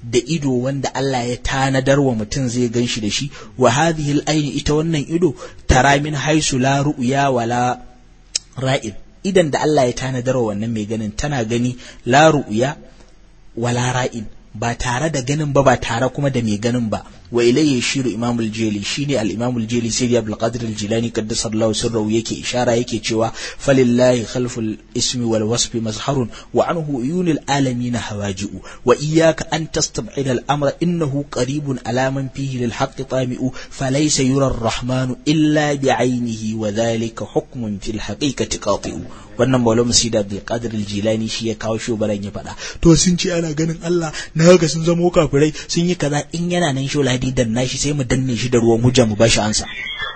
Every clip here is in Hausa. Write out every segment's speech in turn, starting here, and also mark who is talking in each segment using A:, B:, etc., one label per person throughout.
A: da ido wanda Allah ya tanadar wa mutum zai gan shi da shi wa hadhihi al-aini ita wannan ido tara min haisu la ru'ya wala ra'id idan da Allah ya tanadar wa wannan mai ganin tana gani la ru'ya wala ra'in ba tare da ganin ba ba tare kuma da mai ganin ba wa ilayya shiru imam al-jeli shine al-imam al-jeli sayyid abdul qadir al-jilani qaddasallahu sirrahu yake ishara yake cewa falillahi khalful ismi wal wasfi mazharun wa anhu uyunil alamin hawaji'u wa iyyaka an tastab'ida al-amra innahu qaribun ala man fihi lil haqq tami'u falaysa yura ar-rahmanu illa bi'aynihi wa dhalika hukmun fil haqiqati qati'u wannan maulana musida abdul qadir al-jilani shi ya kawo shubaran ya faɗa to sun ce ana ganin Allah na ga sun zamo kafirai sun yi kaza in yana nan shola hadidan nashi sai mu danne shi da ruwan hujja mu bashi ansa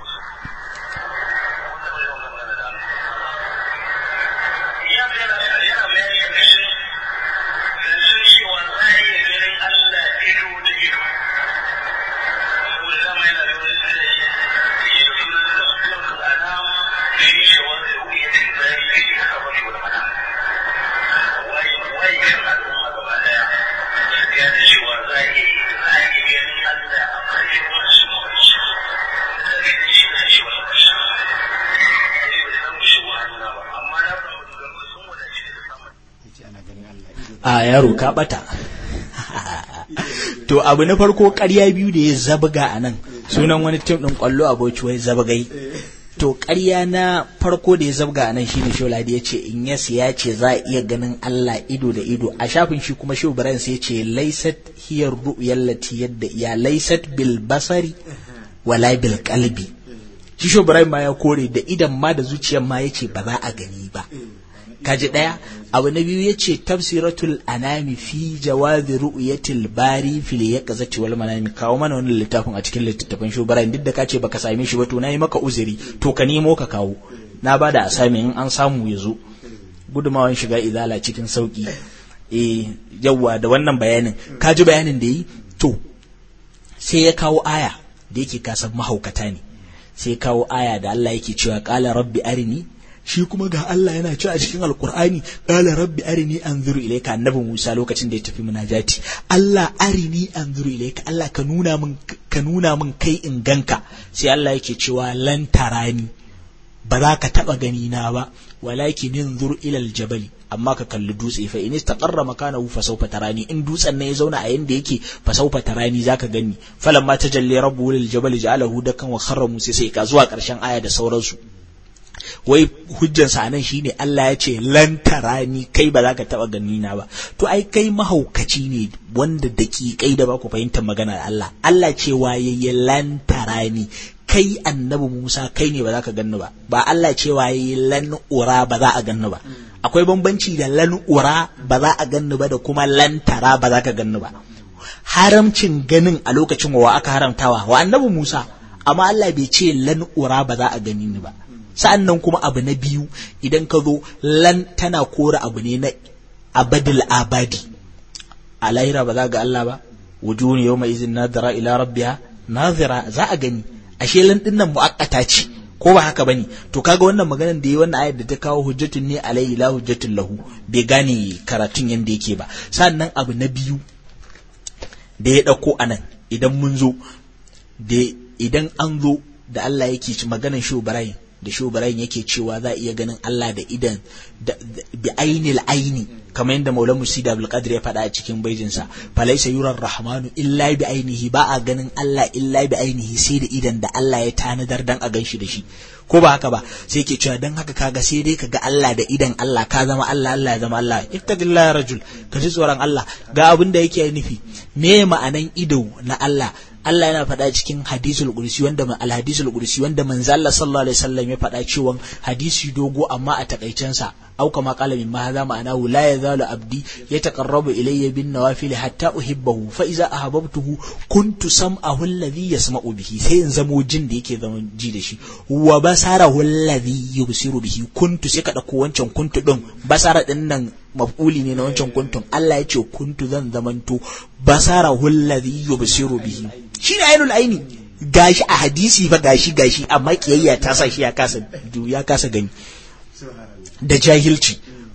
A: a yaro ka bata to abu na farko ƙarya biyu da ya zabga a nan sunan wani tim ɗin ƙwallo a bauchi wai zabgai to ƙarya na farko da ya zabga a nan shine sholadi ya ce in yas ya ce za a iya ganin Allah ido da ido a shafin shi kuma shehu ibrahim sai ya ce laisat hiyar ru'yal lati yadda ya laisat bil basari wala bil qalbi shi shehu ibrahim ma ya kore da idan ma da zuciyar ma yace ba za a gani ba kaji ɗaya abu na biyu yace tafsiratul anami fi jawazi ru'yatil bari fil yaqzati wal manami kawo mana wannan littafin a cikin littattafan shubaran duk da ka ce baka same shi ba to nayi maka uzuri to ka nemo ka kawo na bada a sami in an samu ya zo gudumawan shiga izala cikin sauki eh yawwa da wannan bayanin kaji bayanin da yi to sai ya kawo aya da yake kasan mahaukata ne sai kawo aya da Allah yake cewa qala rabbi arini shi kuma ga Allah yana ci a cikin alkur'ani qala rabbi arini anzuru ilayka annabi Musa lokacin da ya tafi munajati Allah arini anzuru ilayka Allah ka nuna min ka nuna min kai in ganka sai Allah yake cewa lan tarani ba za ka taba gani na ba walakin yanzur ila aljabal amma ka kalli dutse fa in istaqarra makanahu fa sawfa tarani in dutsen ne ya zauna a yanda yake fa sawfa tarani zaka gani falamma tajalli rabbu lil jabal ja'alahu dakan wa kharra musa sai ka zuwa karshen aya da sauransu wai hujjansa nan shine Allah ya ce lantara ni kai ba za ka taba gani na ba to ai kai mahaukaci ne wanda daƙiƙai da ba ku fahimtar magana da Allah Allah ce waye lantara ni kai annabi Musa kai ne ba za ka ganni ba ba Allah ce waye lan ura ba za a ganni ba akwai bambanci da lan ura ba za a ganni ba da kuma lantara ba za ka ganni ba haramcin ganin a lokacin wa aka haramtawa wa annabi Musa amma Allah bai ce lan ura ba za a gani ni ba sa'an nan kuma abu na biyu idan ka zo lan tana kora abu ne na abadil abadi a lahira ba za ga Allah ba wujuhun yawma izin nadira ila rabbiha nazira za a gani ashe lan din nan muakkata ce ko ba haka bane to kaga wannan maganar da yi wannan ayar da ta kawo hujjatun ne alayhi la hujjatun lahu bai gane karatun yanda yake ba sannan abu na biyu da ya dauko anan idan mun zo da idan an zo da Allah yake ci maganar shi Ibrahim da shubarayin yake cewa za a iya ganin Allah da idan bi ainil aini kamar yadda Maula Musida Abdul Qadir ya faɗa a cikin baijinsa falaisa yurar rahmanu illa bi ainihi ba a ganin Allah illa bi ainihi sai da idan da Allah ya tanadar dan a ganshi da shi ko ba haka ba sai ke cewa dan haka kaga sai dai kaga Allah da idan Allah ka zama Allah Allah ya zama Allah ittaqillah ya rajul ka ji tsoron Allah ga abin da yake nufi me ma'anan ido na Allah Allah yana faɗa cikin hadisul qudsi wanda al hadisul qudsi wanda manzo Allah sallallahu alaihi wasallam ya faɗa cewa hadisi dogo amma a takaicen sa au kama qala min ma hadha ma'anahu la yazalu abdi yataqarrabu ilayya bin nawafil hatta uhibbahu fa iza ahabbtuhu kuntu sam'ahu alladhi yasma'u bihi sai in zamo jin da yake zama ji da shi wa basarahu alladhi yubsiru bihi kuntu sai ka dauko wancan kuntu din basara din nan maf'uli ne na wancan kuntun Allah ya ce kuntu zan zamanto basara alladhi yubsiru bihi shine ainul aini gashi a hadisi fa gashi gashi amma kiyayya ta sa shi ya kasa ya kasa gani da jahilci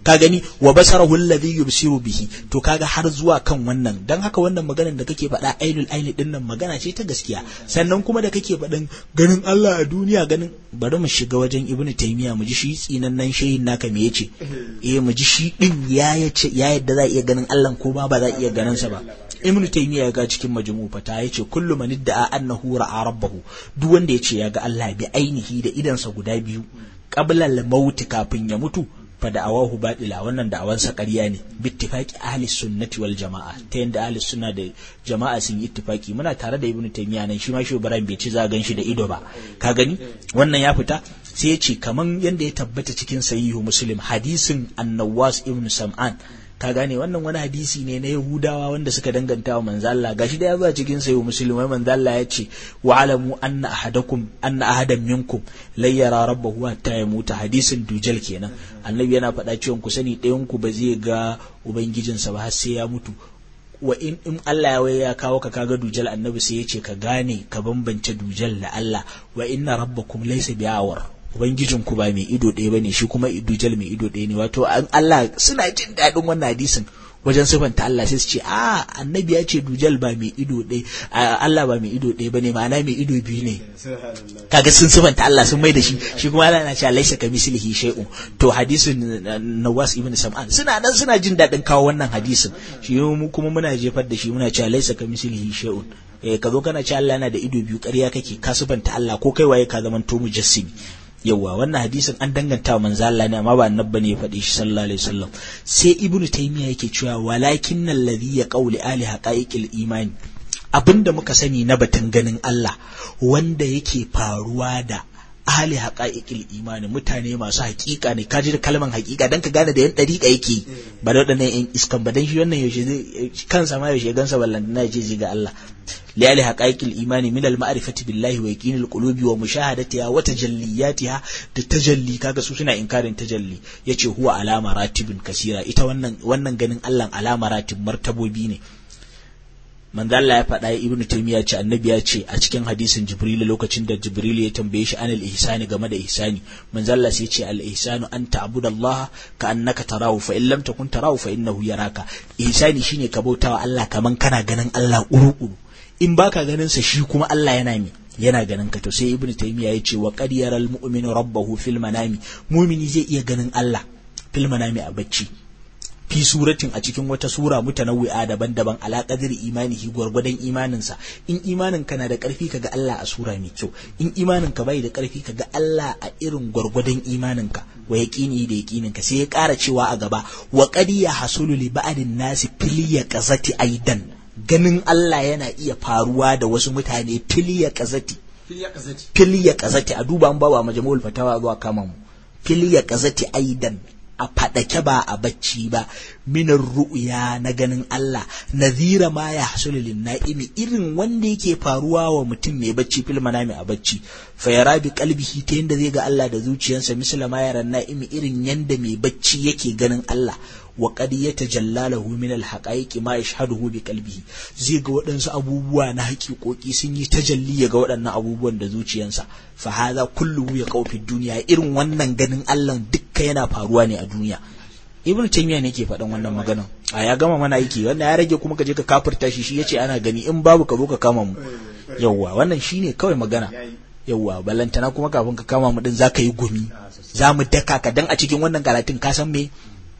A: ka gani wa basarahu alladhi yubsiru bihi to kaga har zuwa kan wannan dan haka wannan maganar da kake faɗa ainul aini din nan magana ce ta gaskiya sannan kuma da kake faɗin ganin Allah a duniya ganin bari mu shiga wajen ibnu taymiya mu ji shi tsinannen shehin naka me yace eh mu ji shi din ya yace ya yadda za iya ganin Allah ko ba ba za iya ganin sa ba ibnu taymiya ya ga cikin majmu fata yace kullu man idda'a annahu ra'a rabbahu duk wanda yace ya ga Allah bi ainihi da idansa guda biyu qabla al-maut kafin ya mutu fa da'awahu batila wannan da'awansa ƙarya ne bittifaqi ahli sunnati wal jama'a ta yanda ahli sunna da jama'a sun yi ittifaqi muna tare da ibnu taymiya nan shi ma shi ibrahim bai ci za gan shi da ido ba ka gani wannan ya fita sai ya ce kaman yanda ya tabbata cikin sahihu muslim hadisin annawas ibnu sam'an ka gane wannan wani hadisi ne na Yahudawa wanda suka danganta wa manzo Allah gashi da ya zo cikin sayo musulmai manzo Allah ya ce wa alamu anna ahadakum anna ahadan minkum la yara rabbahu hatta yamuta hadisin dujal kenan annabi yana faɗa cewa ku sani ɗayan ku ba zai ga ubangijinsa ba har sai ya mutu wa in in Allah ya ya kawo ka kaga dujal annabi sai ya ce ka gane ka bambance dujal da Allah wa inna rabbakum laysa bi'awar ubangijin ku ba mai ido ɗaya bane shi kuma dujal mai ido ɗaya ne wato an Allah suna jin daɗin wannan hadisin wajen sifanta Allah sai su ce a annabi ya ce dujal ba mai ido ɗaya Allah ba mai ido ɗaya bane ma'ana mai ido biyu ne kaga sun sifanta Allah sun mai da shi shi kuma Allah na cewa laisa ka mislihi shay'un to hadisin Nawas ibn Sam'an suna nan suna jin daɗin kawo wannan hadisin shi mu kuma muna jefar da shi muna cewa laisa ka mislihi shay'un eh ka zo kana cewa Allah yana da ido biyu ƙarya kake ka sifanta Allah ko kai waye ka zaman to mujassimi yawa wannan hadisin an danganta wa manzo Allah ne amma ba annabba ne ya faɗi shi sallallahu alaihi wasallam sai ibnu taymiya yake cewa walakin alladhi ya qawli ali haqaiqil imani abinda muka sani na batun ganin Allah wanda yake faruwa da ahli haqaiqil imani mutane masu haƙiƙa ne kaji da kalman haƙiƙa dan ka gane da yan dariƙa yake ba da wadannan yan iskan ba dan shi wannan yaushe zai kansa ma yaushe gansa ballan na ce zai ga Allah لآل حقائق الإيمان من المعرفة بالله ويقين القلوب ومشاهدتها وتجلياتها تجلي kaga su suna inkarin tajalli yace huwa alama ratibin kasira ita wannan wannan ganin Allah alama ratib martabobi ne manzo Allah ya faɗa ibnu taymiya ce annabi ya ce a cikin hadisin jibril lokacin da jibril ya tambaye shi anil ihsani game da ihsani manzo Allah sai ya ce al ihsanu an ta'budallaha ka annaka tarahu fa in lam takun tarahu fa innahu yaraka ihsani shine ka bautawa Allah kaman kana ganin Allah uru-uru in baka ganin sa shi kuma Allah yana mi yana ganin ka to sai ibnu taymiya ya ce wa qad yaral mu'minu rabbahu fil manami mu'mini zai iya ganin Allah fil manami a bacci fi suratin a cikin wata sura mutanawwi'a daban-daban ala qadri imanihi gwargwadon imaninsa in imanin ka na da karfi kaga Allah a sura mai kyau in imanin ka bai da karfi kaga Allah a irin gwargwadon imanin ka wa yaqini da yaqinin ka sai ya ƙara cewa a gaba wa qad yahsulu li ba'din nasi fil yaqazati aidan ganin Allah yana iya faruwa da wasu mutane filiya kazati filiya kazati a duba an bawa majmu'ul fatawa zuwa kama mu filiya kazati aidan a fadake ba a bacci ba minar ru'ya na ganin Allah nazira ma ya hasulu lin na'imi irin wanda yake faruwa wa mutum mai bacci fil manami a bacci fa yara bi qalbihi ta yanda zai ga Allah da zuciyarsa misala ma yaran na'imi irin yanda mai bacci yake ganin Allah wa qad yatajalla lahu min al-haqaiqi ma yashhaduhu bi qalbihi zai ga waɗansu abubuwa na haƙiƙoƙi sun yi tajalli ga waɗannan abubuwan da zuciyarsa fa hadha kulluhu ya fi duniya irin wannan ganin Allah dukka yana faruwa ne a duniya ibnu taymiya ne ke faɗan wannan maganan a ya gama mana aiki wannan ya rage kuma ka je ka kafirta shi shi yace ana gani in babu ka zo ka kama mu yawwa wannan shine kawai magana yawwa balantana kuma kafin ka kama mu din zaka yi gumi za mu daka ka dan a cikin wannan karatun ka san me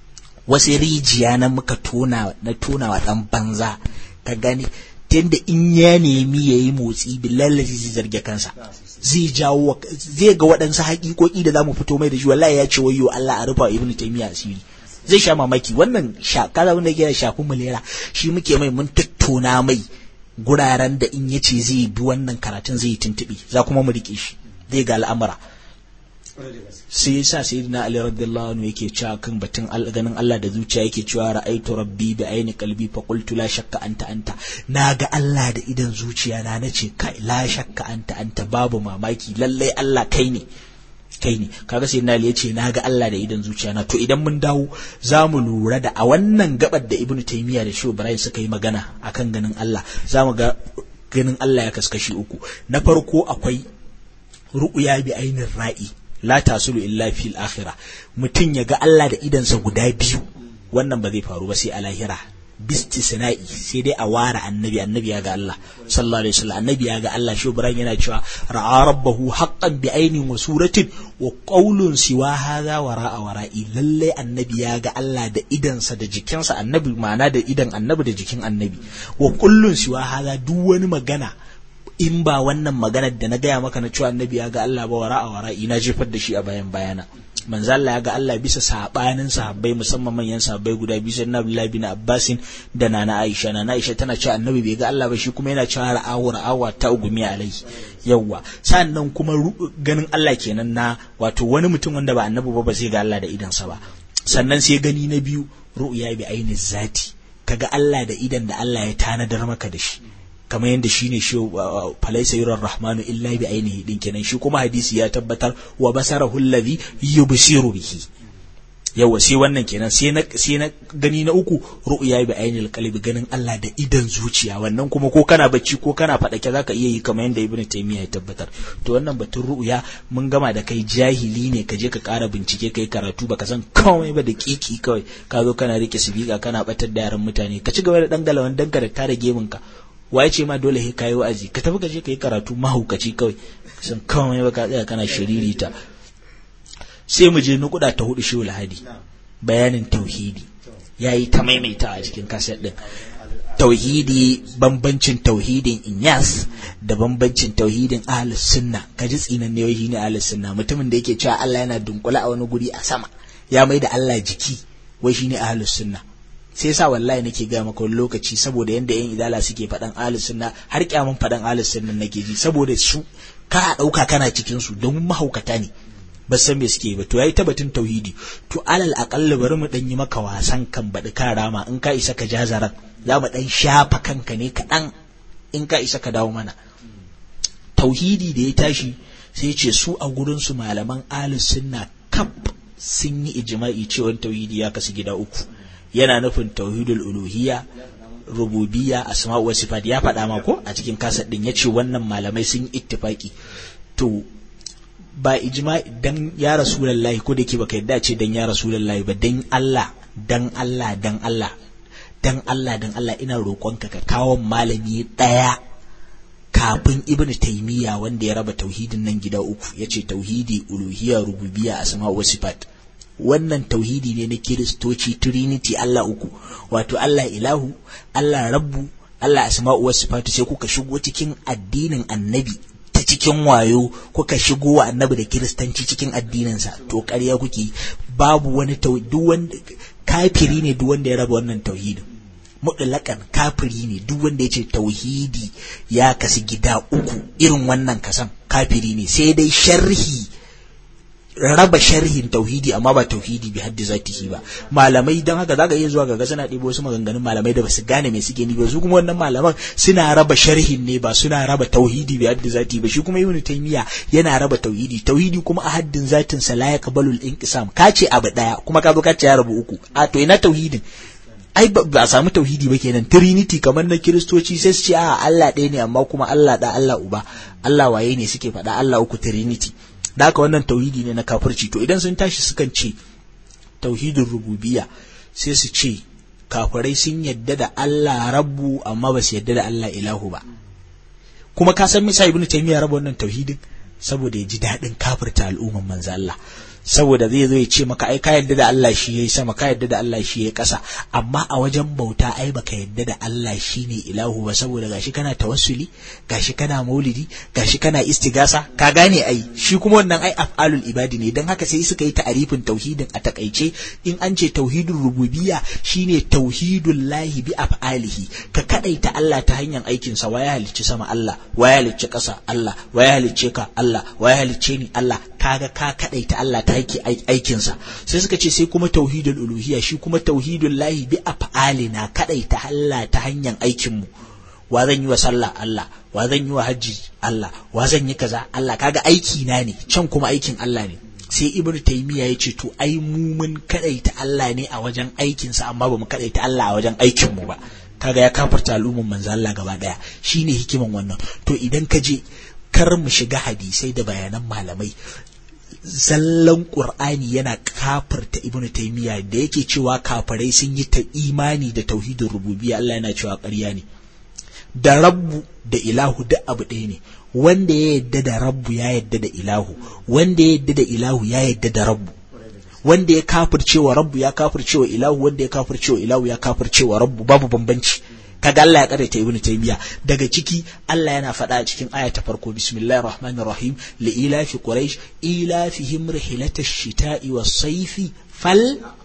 A: wasu rijiya na muka tona na tona wa dan banza ka gani tunda in ya nemi ya yi motsi billahi zai zarge kansa zai jawo zai ga waɗansu haƙiƙoƙi da za mu fito mai da shi wallahi ya ce wayyo Allah a rufa ibnu taymiya asiri zai sha mamaki wannan sha kaza wanda yake shafi mulera shi muke mai mun tattona mai guraren da in yace zai bi wannan karatun zai tuntubi za kuma mu rike shi zai ga al'amura sai yasa sayyidina ali radiyallahu anhu yake cewa kan batun ganin Allah da zuciya yake cewa ra'aitu rabbi bi aini qalbi fa qultu la shakka anta anta naga Allah da idan zuciya na nace kai la shakka anta anta babu mamaki lallai Allah kai ne kai ne kaga sai na yace naga Allah da idan zuciya na to idan mun dawo za mu lura da a wannan gabar da Ibn Taymiyyah da Shehu Ibrahim suka yi magana akan ganin Allah za mu ga ganin Allah ya kaskashi uku na farko akwai ru'ya bi ainin ra'i la tasulu illa fil akhirah mutum ya ga Allah da idansa guda biyu wannan ba zai faru ba sai a lahira bistisna'i sai dai a ware annabi annabi ya ga Allah sallallahu alaihi wasallam annabi ya ga Allah shi Ibrahim yana cewa ra'a rabbahu haqqan bi ainin wa suratin wa qawlun siwa hadha wa ra'a wara'i lalle annabi ya ga Allah da idansa da jikinsa annabi ma'ana da idan annabi da jikin annabi wa kullun siwa hadha duk wani magana in ba wannan maganar da na gaya maka na cewa annabi ya ga Allah ba wara'a wara'i na jefar da shi a bayan bayana manzo Allah ya ga Allah bisa sabanin sahabbai musamman manyan sahabbai guda biyu sai Abdullah bin Abbasin da Nana Aisha Nana Aisha tana cewa annabi bai ga Allah ba shi kuma yana cewa ra'awu ra'awa ta ugumi alai yawwa sannan kuma ganin Allah kenan na wato wani mutum wanda ba annabi ba ba zai ga Allah da idansa ba sannan sai gani na biyu ru'ya bi aini zati kaga Allah da idan da Allah ya tanadar maka da shi kamar yadda shi ne shi falaisa yurar rahmanu illa bi ainihi din kenan shi kuma hadisi ya tabbatar wa basarahu alladhi yubsiru bihi yawa sai wannan kenan sai na sai na gani na uku ru'ya bi ainil qalbi ganin Allah da idan zuciya wannan kuma ko kana bacci ko kana fadake zaka iya yi kamar yadda ibnu taymiya ya tabbatar to wannan batun ru'ya mun gama da kai jahili ne ka je ka ƙara bincike kai karatu baka san komai ba da kiki kawai ka zo kana rike sibika kana batar da yaran mutane ka ci gaba da dangalawan danka da tare gemin ka waye ce ma dole sai kayi wa'azi ka tafi ka je ka yi karatu mahaukaci kawai san kawai ba ka tsaya kana shiririta sai mu je nukuda ta hudu shi lahadi bayanin tauhidi yayi ta maimaita a cikin kaset din tauhidi bambancin tauhidin inyas da bambancin tauhidin ahlus sunna kaji tsinan ne wai ne ahlus sunna mutumin da yake cewa Allah yana dunkula a wani guri a sama ya mai da Allah jiki wai shine ahlus sunna sai yasa wallahi nake ga maka wani lokaci saboda yanda yan idala suke faɗan ahlus sunna har kyamun faɗan ahlus sunna nake ji saboda su ka ɗauka kana cikin su don mahaukata ne ba san me suke ba to yayi tabbatin tauhidi to alal aqalla bari mu dan yi maka wasan kan baɗi ka rama in ka isa ka jazaran za mu dan shafa kanka ne kaɗan in ka isa ka dawo mana tauhidi da ya tashi sai ce su a gurin su malaman ahlus sunna kaf sun yi ijma'i cewa tauhidi ya kasu gida uku yana nufin tauhidul uluhiyya rububiyya asma wa sifat ya faɗa ma ko a cikin kasar din yace wannan malamai sun ittifaki to ba ijma dan ya rasulullahi ko da ke baka yadda ce dan ya rasulullahi ba dan Allah dan Allah dan Allah dan Allah dan Allah ina roƙonka ka kawo malami ɗaya kafin ibn taymiya wanda ya raba tauhidin nan gida uku yace tauhidi uluhiyya rububiyya asma wa sifat wannan tauhidi ne na kiristoci trinity Allah uku wato Allah ilahu Allah rabbu Allah asma'u wasu sifatu sai kuka shigo cikin addinin annabi ta cikin wayo kuka shigo wa annabi da kiristanci cikin addininsa to ƙarya kuke babu wani duk wanda kafiri ne duk wanda ya raba wannan tauhidin mutlaƙan kafiri ne duk wanda ya ce tauhidi ya kasu gida uku irin wannan kasan kafiri ne sai dai sharhi raba sharhin tauhidi amma ba tauhidi bi haddi zatihi ba malamai dan haka zaka iya zuwa ga suna ɗebo wasu maganganun malamai da basu gane me suke ni ba su kuma wannan malaman suna raba sharhin ne ba suna raba tauhidi bi haddi zati ba shi kuma ibnu taymiya yana raba tauhidi tauhidi kuma a haddin zatin sa la yaqbalu al-inqisam ka ce abu daya kuma ka zo ka ce ya rabu uku a to ina tauhidin ai ba a samu tauhidi ba kenan trinity kamar na kiristoci sai su ce a Allah ɗaya ne amma kuma Allah da Allah uba Allah waye ne suke faɗa Allah uku trinity da haka wannan tauhidi ne na kafirci to idan sun tashi sukan ce tauhidin rububiya sai su ce kafirai sun yadda da Allah rabbu amma ba su yadda da Allah ilahu ba kuma ka san misa ibnu taymiya raba wannan tauhidin saboda ya ji daɗin kafirta al'umman manzo Allah saboda zai zo ya ce maka ai ka yadda da Allah shi yayi sama ka yadda da Allah shi yayi ƙasa amma a wajen bauta ai baka yadda da Allah shine ilahu ba saboda gashi kana tawassuli gashi kana maulidi gashi kana istigasa ka gane ai shi kuma wannan ai af'alul ibadi ne dan haka sai suka yi ta'arifin tauhidin a takaice in an ce tauhidul rububiyya shine tauhidul lahi bi af'alihi ka kadaita Allah ta hanyar aikin sa waya halicci sama Allah waya halicci ƙasa Allah waya halicce ka Allah waya halicce ni Allah kaga ka kadaita Allah ta yake aikinsa sai suka ce sai kuma tauhidul uluhiyya shi kuma tauhidul lahi bi af'alina kadaita Allah ta hanyar aikin mu wa zan yi wa sallah Allah wa zan yi wa hajji Allah wa zan yi kaza Allah kaga aiki na ne can kuma aikin Allah ne sai ibnu taymiya ya ce to ai mu mun kadaita Allah ne a wajen aikinsa amma ba mu kadaita Allah a wajen aikin mu ba kaga ya kafarta al'umman manzo Allah gaba daya shine hikiman wannan to idan ka je kar mu shiga hadisai da bayanan malamai zallan qur'ani yana kafirta ibnu taymiya da yake cewa kafirai sun yi ta imani da tauhidin rububiyya Allah yana cewa ƙarya ne da rabbu da ilahu duk abu ɗaya ne wanda ya yadda da rabbu ya yadda da ilahu wanda ya yadda da ilahu ya yadda da rabbu wanda ya kafircewa rabbu ya kafircewa ilahu wanda ya kafircewa ilahu ya kafircewa rabbu babu bambanci kaga Allah ya karaita ibnu taymiya daga ciki Allah yana faɗa a cikin aya ta farko bismillahir rahmanir rahim li ilafi quraish ilafihim rihlatash shita'i was sayfi fal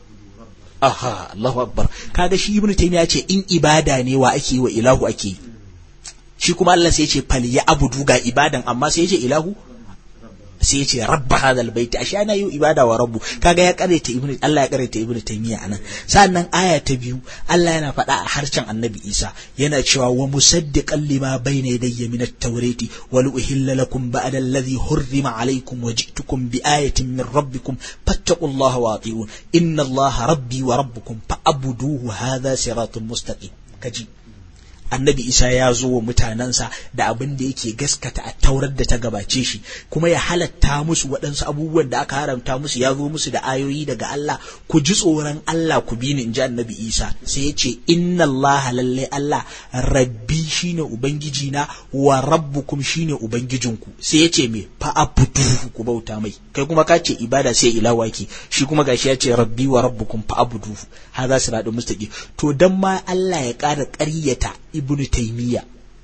A: aha Allahu akbar kaga shi ibnu taymiya ce in ibada ne wa ake yi wa ilahu ake yi shi kuma Allah sai ya ce fal ya abudu ga ibadan amma sai ya ce ilahu sai ya ce rabba hadal baiti ashe ana yi ibada wa rabbu kaga ya karanta ibnu Allah ya karanta ibnu taymiya anan sannan aya ta biyu Allah yana faɗa a harshen annabi Isa yana cewa wa musaddiqan lima bayna yadayya min at-taurati wa uhilla lakum ba'da alladhi hurrima alaykum wa ji'tukum bi ayatin min rabbikum fattaqullaha wa ati'un inna Allaha rabbi wa rabbukum fa'buduhu hadha siratun mustaqim kaji annabi isa ya zo wa mutanensa da abin da yake gaskata a taurar da ta gabace shi kuma ya halatta musu waɗansu abubuwan da aka haramta musu ya zo musu da ayoyi daga Allah ku ji tsoron Allah ku bi ni in ji annabi isa sai ya ce inna Allah lalle Allah rabbi shine ubangiji na wa rabbukum shine ubangijinku sai ya ce me fa abudu ku bauta mai kai kuma ka ce ibada sai ilawa ke shi kuma gashi ya ce rabbi wa rabbukum fa abudu hadha siratun mustaqim to dan ma Allah ya ƙara ƙaryata ibnu taimiyya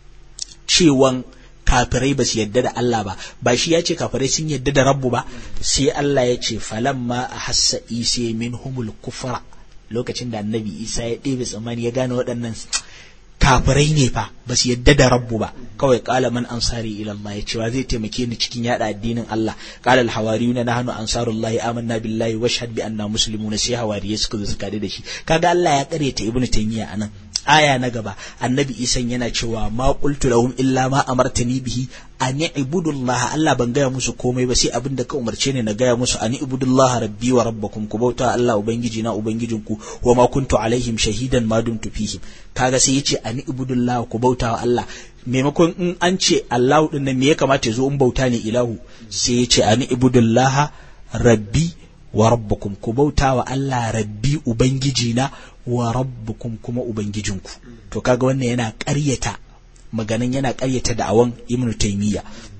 A: cewan kafirai ba su yadda da Allah ba ba shi ya ce kafirai sun yadda da rabbu ba sai Allah ya ce falamma a hassa isa min humul kufra lokacin da annabi isa ya ɗebe tsammani ya gane waɗannan kafirai ne fa ba su yadda da rabbu ba kawai kala man ansari ila Allah ya ce wa zai taimake ni cikin yada addinin Allah kala al hawariyuna nahnu ansarullahi amanna billahi washhad bi anna muslimuna sai hawariyai suka zo suka da shi kaga Allah ya kare ta ibnu taymiya anan aya na gaba annabi isan yana cewa ma qultu lahum illa ma amartani bihi an ibudullah Allah ban gaya musu komai ba sai abin da ka umarce ni na gaya musu an ibudullah rabbi wa rabbakum ku bauta Allah ubangiji na ubangijinku wa ma kuntu alaihim shahidan ma dumtu fihim kaga sai yace an ibudullah ku bauta wa Allah maimakon in an ce Allah din nan me ya kamata ya zo in bauta ne ilahu sai yace an ibudullah rabbi wa rabbukum ku bauta wa Allah rabbi ubangiji na wa rabbukum kuma ubangijinku to kaga wannan yana ƙaryata maganin yana ƙaryata da'awan ibnu taymiya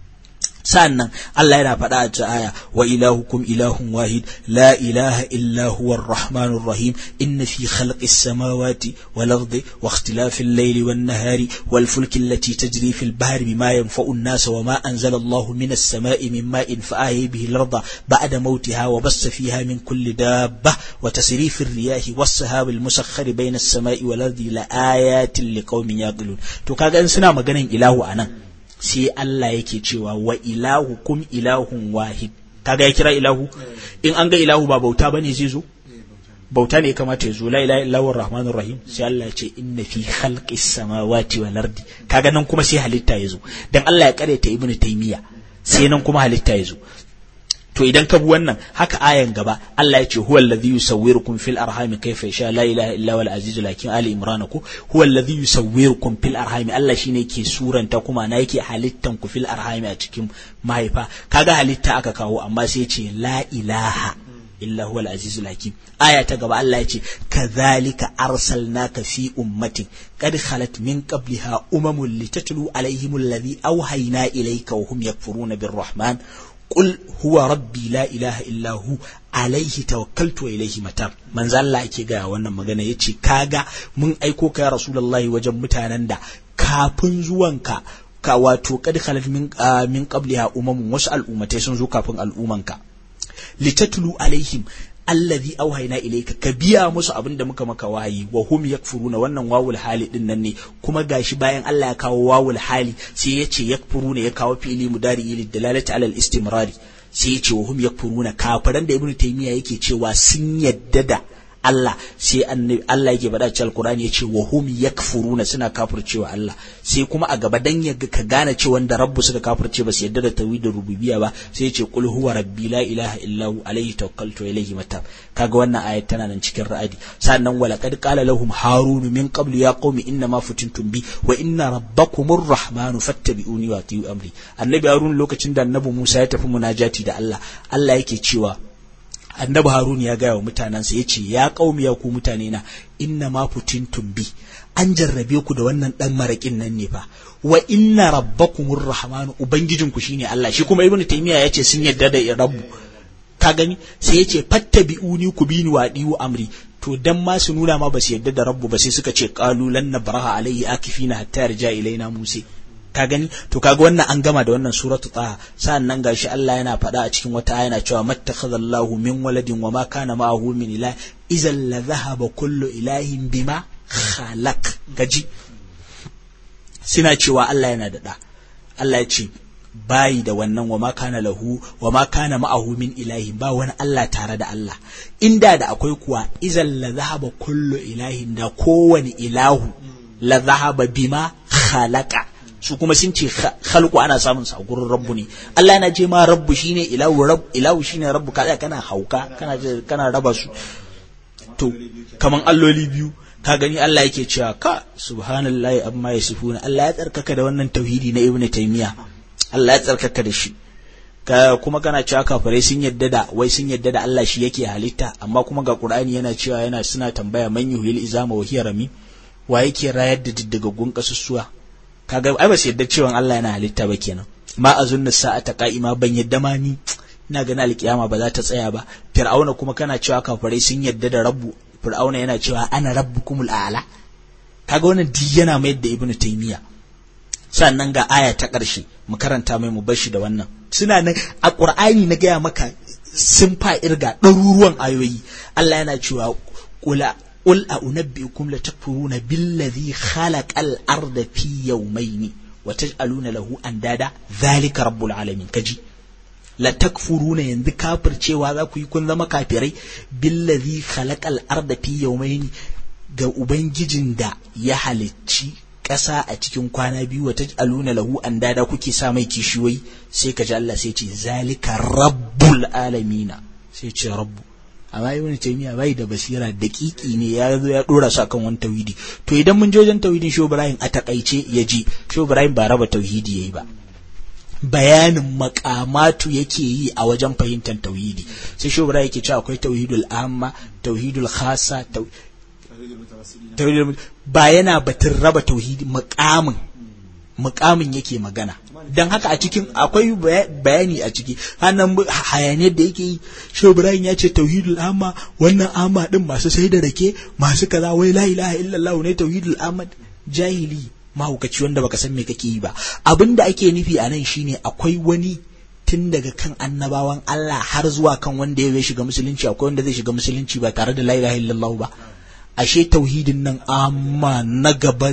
A: sannan Allah yana faɗa a ta aya wa ilahukum ilahun wahid la ilaha illa huwa ar-rahmanur rahim inna fi khalqis samawati wal ardi wa ikhtilafil layli wan nahari wal fulki allati tajri fil bahri bima yanfa'u an-nasa wa ma anzala Allahu minas sama'i min ma'in fa ahya bihi al-arda ba'da mawtiha wa bassa fiha min kulli dabba wa tasrifir riyahi was sahabil musakhkhari bayna as-sama'i wal ardi la ayatin liqaumin yaqilun to kaga in suna maganan ilahu anan sai Allah yake cewa wa ilahu kum ilahun wahid kaga ya kira ilahu in an ga ilahu ba bauta bane zai zo bauta ne ya kamata ya zo la ilaha illahu rahmanur rahim sai Allah ya ce inna fi khalqis samawati wal ardi kaga nan kuma sai halitta ya zo dan Allah ya kareta ibnu taymiya sai nan kuma halitta ya zo to idan ka bi wannan haka ayan gaba Allah ya ce huwa alladhi yusawwirukum fil arhami kayfa yasha la ilaha illa huwal azizul hakim ali imran ku huwa alladhi yusawwirukum fil arhami Allah shine yake suranta kuma na yake halittan ku fil arhami a cikin mahaifa kaga halitta aka kawo amma sai ya ce la ilaha illa huwal azizul hakim aya ta gaba Allah ya ce kadhalika arsalnaka fi ummatin qad khalat min qabliha umamun litatlu alaihim alladhi awhayna ilayka wa hum yakfuruna birrahman قل هو ربي لا إله إلا هو alaihi tawakkaltu wa ilaihi matab manzo Allah ake ga wannan magana yace kaga mun aiko ka ya rasulullahi wajen mutanen da kafin zuwanka ka wato kad khalat min min qabliha umamun wasu al'ummatai sun zo kafin al'umanka litatlu alaihim allazi auhayna ilayka ka biya musu abin da muka maka wahayi wa hum yakfuruna wannan wawul hali din nan ne kuma gashi bayan Allah ya kawo wawul hali sai ya ce yakfuruna ya kawo fili mudari lid dalalati alal istimrari sai ya ce wa hum yakfuruna kafiran da ibnu taymiya yake cewa sun yadda da Allah sai annabi Allah yake faɗa cikin Alkur'ani ya ce wa hum yakfuruna suna kafircewa Allah sai kuma a gaba dan ya ka gane cewa wanda rabbu suka kafirce ba su yadda da tauhidin rububiyya ba sai ya ce qul huwa rabbi la ilaha illa hu alayhi tawakkaltu wa ilayhi matab kaga wannan ayat tana nan cikin ra'adi sannan wala qad qala lahum harun min qablu ya qaumi inna ma futintum bi wa inna rabbakumur rahmanu fattabi'uni wa ati'u amri annabi harun lokacin da annabi Musa ya tafi munajati da Allah Allah yake cewa annabi harun ya gaya wa mutanensa ya ce ya kaumi ya ku mutane na inna ma futintum bi an jarrabe ku da wannan dan marakin nan ne fa wa inna rabbakumur rahmanu ubangijinku shine Allah shi kuma ibnu taymiya ya ce sun yadda da rabbu ka gani sai ya ce fattabi'uni ku bini wa diwu amri to dan ma su nuna ma ba su yadda da rabbu ba sai suka ce qalu lan nabraha alayhi akifina hatta yarja ilaina musa ka gani to kaga wannan an gama da wannan suratu taha sa'annan gashi Allah yana faɗa a cikin wata aya yana cewa mattakhadallahu min waladin wa ma kana ma'ahu min ilah idan la dhahaba kullu ilahin bima khalaq gaji suna cewa Allah yana da da Allah ya ce bayi da wannan wa ma kana lahu wa ma kana ma'ahu min ilahin ba wani Allah tare da Allah inda da akwai kuwa idan la dhahaba kullu ilahin da kowani ilahu la dhahaba bima khalaqa su kuma sun ce khalqu ana samun sa gurin rabbu ne Allah yana ce ma rabbu shine ilahu rabb ilahu shine rabbu ka kana hauka kana kana raba su to kaman alloli biyu ka gani Allah yake cewa ka subhanallahi amma yasifuna Allah ya tsarkaka da wannan tauhidi na ibnu taymiya Allah ya tsarkaka da shi ka kuma kana cewa kafirai sun yadda da wai sun yadda da Allah shi yake halitta amma kuma ga Qur'ani yana cewa yana suna tambaya man yuhil izama wa hiya rami wa yake rayar da diddagaggun kasussuwa kaga ai ba su yadda cewa Allah yana halitta ba kenan ma azunna sa'ata qa'ima ban yadda ma ni ina ganin alkiyama ba za ta tsaya ba fir'auna kuma kana cewa kafirai sun yadda da rabbu fir'auna yana cewa ana rabbukumul a'la kaga wannan duk yana mayar da ibnu taymiya sannan ga aya ta ƙarshe mu karanta mai mu bashi da wannan suna nan a qur'ani na gaya maka sun fa irga ɗaruruwan ayoyi Allah yana cewa kula قل أنبئكم لتكفرون بالذي خلق الأرض في يومين وتجعلون له أندادا ذلك رب العالمين كجي لتكفرون يند كافر cewa za ku yi kun zama kafirai billazi khalaqal arda fi yawmayn ga ubangijin da ya halicci ƙasa a cikin kwana biyu wata aluna lahu an dada kuke sa mai kishiyoyi sai ka ji Allah sai ce zalika rabbul alamina sai ce rabbu amma ibn taymiya bai da basira daƙiƙi ne ya zo ya dora su akan wani tauhidi to idan mun je wajen tauhidin sho ibrahim a takaice ya ji sho ibrahim ba raba tauhidi yayi ba bayanin makamatu yake yi a wajen fahimtar tauhidi sai sho ibrahim yake cewa akwai tauhidul amma tauhidul khassa tauhidul ba yana batun raba tauhidi makamin mukamin yake magana don haka a cikin akwai bayani a ciki hannun hayaniyar da yake yi shi ibrahim ya ce tauhidul amma wannan amma din masu sai da rake masu kaza wai la ilaha illallah ne tauhidul amma jahili mahaukaci wanda baka san me kake yi ba abin da ake nufi a nan shine akwai wani tun daga kan annabawan Allah har zuwa kan wanda ya shiga musulunci akwai wanda zai shiga musulunci ba tare da la ilaha illallah ba ashe tauhidin nan amma na gaba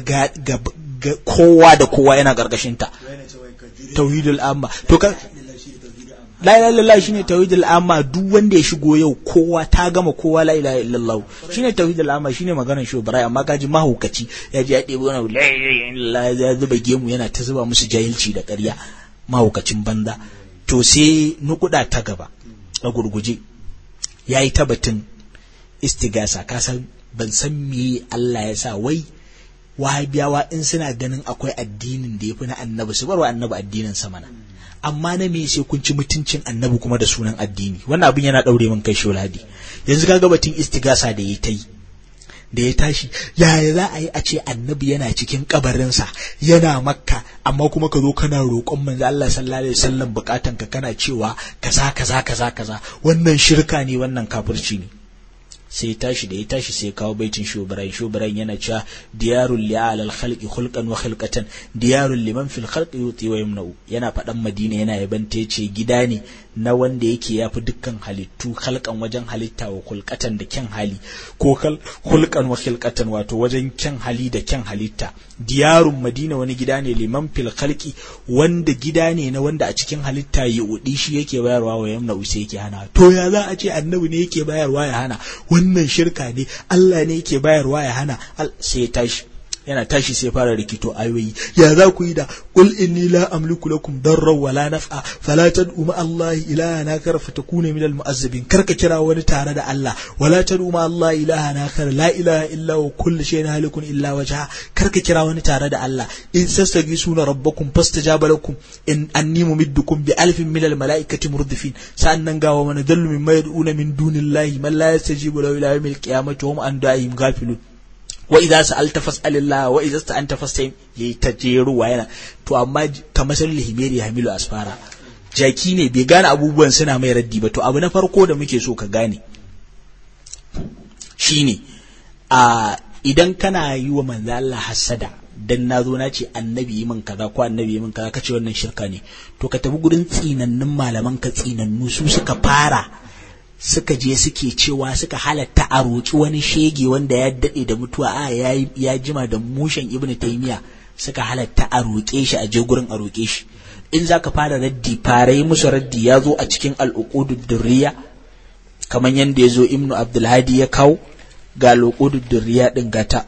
A: kowa da kowa yana karkashin ta tauhidul amma to ka la ilaha illallah shine tauhidul amma duk wanda ya shigo yau kowa ta gama kowa la ilaha illallah shine tauhidul amma shine maganar shi Ibrahim amma kaji mahaukaci ya ji ya ɗebi wani la ilaha illallah ya zuba gemu yana ta zuba musu jahilci da ƙarya mahaukacin banza to sai nukuda ta gaba a gurguje yayi ta batun istigasa ka san ban san me Allah ya sa wai wahabiyawa in suna ganin akwai addinin da ya fi na annabi su barwa annabi addinin sa mana amma na me sai kun ci mutuncin annabi kuma da sunan addini wannan abin yana daure min kai sholadi yanzu kaga batun istigasa da ya ta yi da ya tashi yaya za a yi a ce annabi yana cikin kabarinsa yana makka amma kuma ka zo kana roƙon manzo Allah sallallahu alaihi wasallam bukatan ka kana cewa kaza kaza kaza kaza wannan shirka ne wannan kafirci ne sai tashi da ya tashi sai kawo baitin shubarai shubarai yana cewa diyarul li alal khalqi khulqan wa khilqatan diyarul liman fil khalqi yuti wa yamna'u yana faɗan madina yana yaban ta yace gida ne na wanda yake yafi dukkan halittu khalqan wajen halitta wa khulqatan da kyan hali ko khulqan wa khilqatan wato wajen kyan hali da kyan halitta diyarun madina wani gida ne liman fil khalqi wanda gida ne na wanda a cikin halitta ya udi shi yake bayarwa wa yamna'u sai yake hana to ya za a ce annabi ne yake bayarwa ya hana wannan shirka ne Allah ne yake bayarwa ya hana sai ya tashi yana tashi sai fara rikito ayoyi ya za ku yi da qul inni la amliku lakum darran wala naf'a fala tad'u ma Allah ilahan akar fatakuna min al mu'azzibin karka kira wani tare da Allah wala tad'u ma Allah ilahan akar la ilaha illa huwa kullu shay'in halikun illa wajha karka kira wani tare da Allah in sastagisuna rabbakum fastajaba lakum in anni mumiddukum bi alfin min al malaikati murdifin sa'annan ga wa man dallu mimma yad'una min dunillahi man la yastajibu lahu ila yawmil qiyamati wa hum an da'ihim ghafilun wa idza sa'alta fas'alillah wa idza sta'anta fasta'in yayi ta jeruwa yana to amma kamar sal himeri hamilu asfara jaki ne bai gane abubuwan suna mai raddi ba to abu na farko da muke so ka gane shine a idan kana yi wa manzo Allah hasada dan na zo na ce annabi yi min kaza ko annabi yi min kaza kace wannan shirka ne to ka tafi gurin tsinannun malaman ka tsinannu su suka fara suka je suke cewa suka halatta a roƙi wani shege wanda ya daɗe da mutuwa a ya jima da mushen ibnu taymiya suka halatta a roƙe shi a je gurin a roƙe shi in zaka fara raddi fara yi musu raddi ya zo a cikin al'uqudud durriya kamar yadda ya zo ibnu abdulhadi ya kawo ga al'uqudud durriya din gata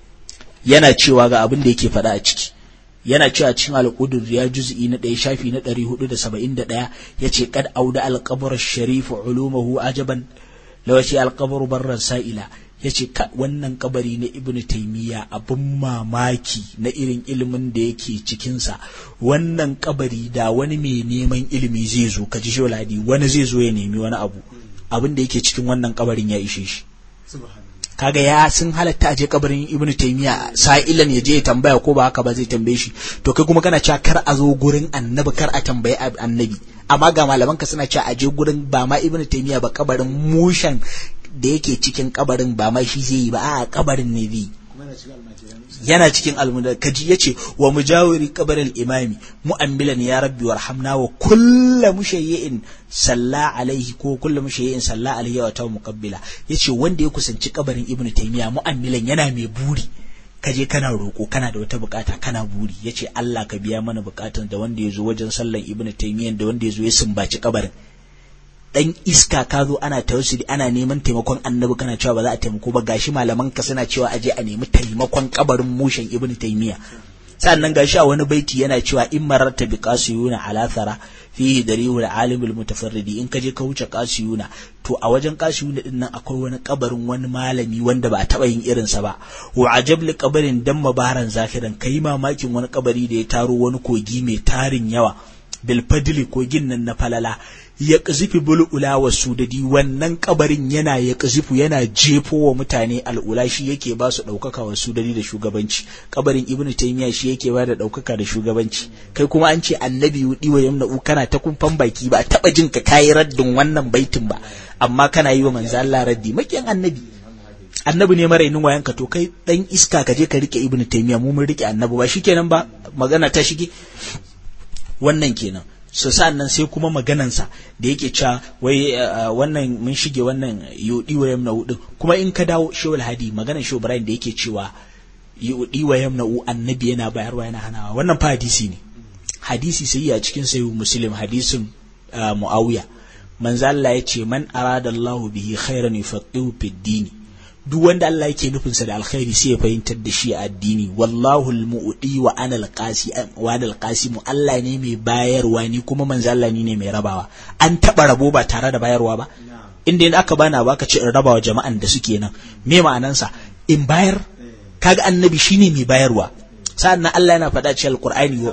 A: yana cewa ga abin da yake faɗa a ciki yana cewa cikin alƙudur ya juz'i na ɗaya shafi na ɗari hudu da saba'in da ɗaya ya ce kad auda alƙabar sharifu ulumahu ajaban lawace alƙabar barran sa'ila ya ce wannan kabari na ibn taimiyya abin mamaki na irin ilimin da yake cikinsa wannan kabari da wani mai neman ilimi zai zo ka ji sholadi wani zai zo ya nemi wani abu abin da yake cikin wannan kabarin ya ishe shi kaga ya sun halatta a je kabarin ibn taymiya sa'ilan ya je ya tambaya ko ba haka ba zai tambaye shi to kai kuma kana cewa kar a zo gurin annabi kar a tambayi annabi amma ga malaman ka suna cewa a je gurin ba ma ibn taymiya ba kabarin mushan da yake cikin kabarin ba ma shi zai yi ba a kabarin ne zai yana cikin almudar kaji yace wa mujawiri kabarin imami mu'ammilan ya rabbi warhamna wa kullu mushayyin salla alaihi ko kullu mushayyin salla alaihi wa ta muqabbila yace wanda ya kusanci kabarin ibnu taymiya mu'ammilan yana mai buri kaje kana roko kana da wata bukata kana buri yace Allah ka biya mana bukatun da wanda ya zo wajen sallan ibnu taymiya da wanda ya zo ya sumbaci kabarin dan iska ka zo ana tawassuli ana neman taimakon annabi kana cewa ba za a taimako ba gashi malaman ka suna cewa aje a nemi taimakon kabarin mushin ibnu taymiya sannan gashi a wani baiti yana cewa in mararta bi qasiyuna ala thara fihi darihul alimul mutafarridi in kaje ka wuce qasiyuna to a wajen qasiyuna din nan akwai wani kabarin wani malami wanda ba a taba yin irin sa ba wa ajab li kabarin dan mabaran zakiran kai mamakin wani kabari da ya taro wani kogi mai tarin yawa bil fadli kogin nan na falala ya ƙazifi bul'ula wa sudadi wannan kabarin yana ya ƙazifu yana jefo wa mutane al'ula shi yake ba su ɗaukaka wa sudadi da shugabanci kabarin ibn taymiya shi yake ba da ɗaukaka da shugabanci kai kuma an ce annabi yudi wa yamna kana ta kumfan baki ba a taɓa jin ka kayi raddin wannan baitin ba amma kana yi wa manzo Allah raddi makiyan annabi annabi ne marainin wayanka to kai dan iska ka je ka rike ibn taymiya mu mun rike annabi ba shikenan ba magana ta shige wannan kenan so nan sai kuma maganansa da yake cewa wai wannan mun shige wannan yudi wa yamna din kuma in ka dawo shewul hadi maganan shehu ibrahim da yake cewa yudi wa yamna annabi yana bayarwa yana hanawa wannan fa hadisi ne hadisi sai a cikin sayu muslim hadisin muawiya manzo Allah ya ce man arada Allahu bihi khairan yufaqihu fid dini duk wanda Allah yake nufinsa da alkhairi sai ya fahimtar da shi a addini wallahu almu'ti wa ana alqasi wa ana alqasimu Allah ne mai bayarwa ni kuma manzo Allah ni ne mai rabawa an taba rabo ba tare da bayarwa ba inda in aka bana baka ce in rabawa jama'an da suke nan me ma'anansa in bayar kaga annabi shine mai bayarwa sa'an Allah yana faɗa cikin alqur'ani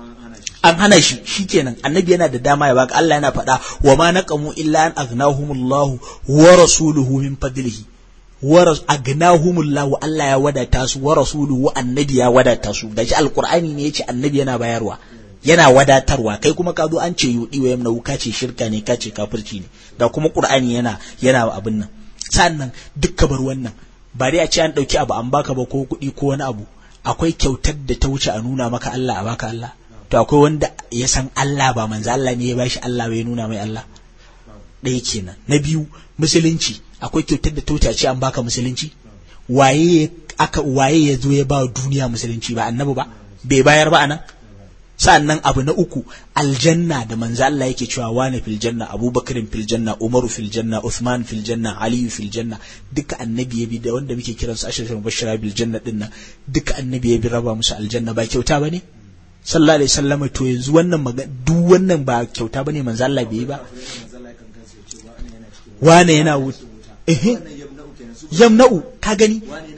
A: an hana shi shikenan annabi yana da dama ya baka Allah yana faɗa wa ma naqamu illa an aghnahumullahu wa rasuluhu min fadlihi waras agnahumullahu Allah ya wadata su wa rasuluhu annabi ya wadata su gashi alqur'ani ne yace annabi yana bayarwa yana wadatarwa kai kuma ka zo an ce yudi wa yamna ka ce shirka ne ka ce kafirci ne da kuma qur'ani yana yana abin nan sannan dukka bar wannan ba dai a ce an dauki abu an baka ba ko kuɗi ko wani abu akwai kyautar da ta wuce a nuna maka Allah a baka Allah to akwai wanda ya san Allah ba manzo Allah ne ya bashi Allah bai nuna mai Allah ɗaya kenan na biyu musulunci akwai kyautar da ta ce an baka musulunci waye aka waye ya zo ya ba duniya musulunci ba annabi ba bai bayar ba anan sa'annan abu na uku aljanna da manzo Allah yake cewa wane fil janna abubakarin fil janna umaru fil janna uthman fil janna aliyu fil janna duka annabi ya bi da wanda muke kiran su ashirul mubashshira bil janna din nan duka annabi ya bi raba musu aljanna ba kyauta bane sallallahu alaihi wasallam to yanzu wannan duk wannan ba kyauta bane manzo Allah bai yi ba wane yana wuta eh yamna'u ka gani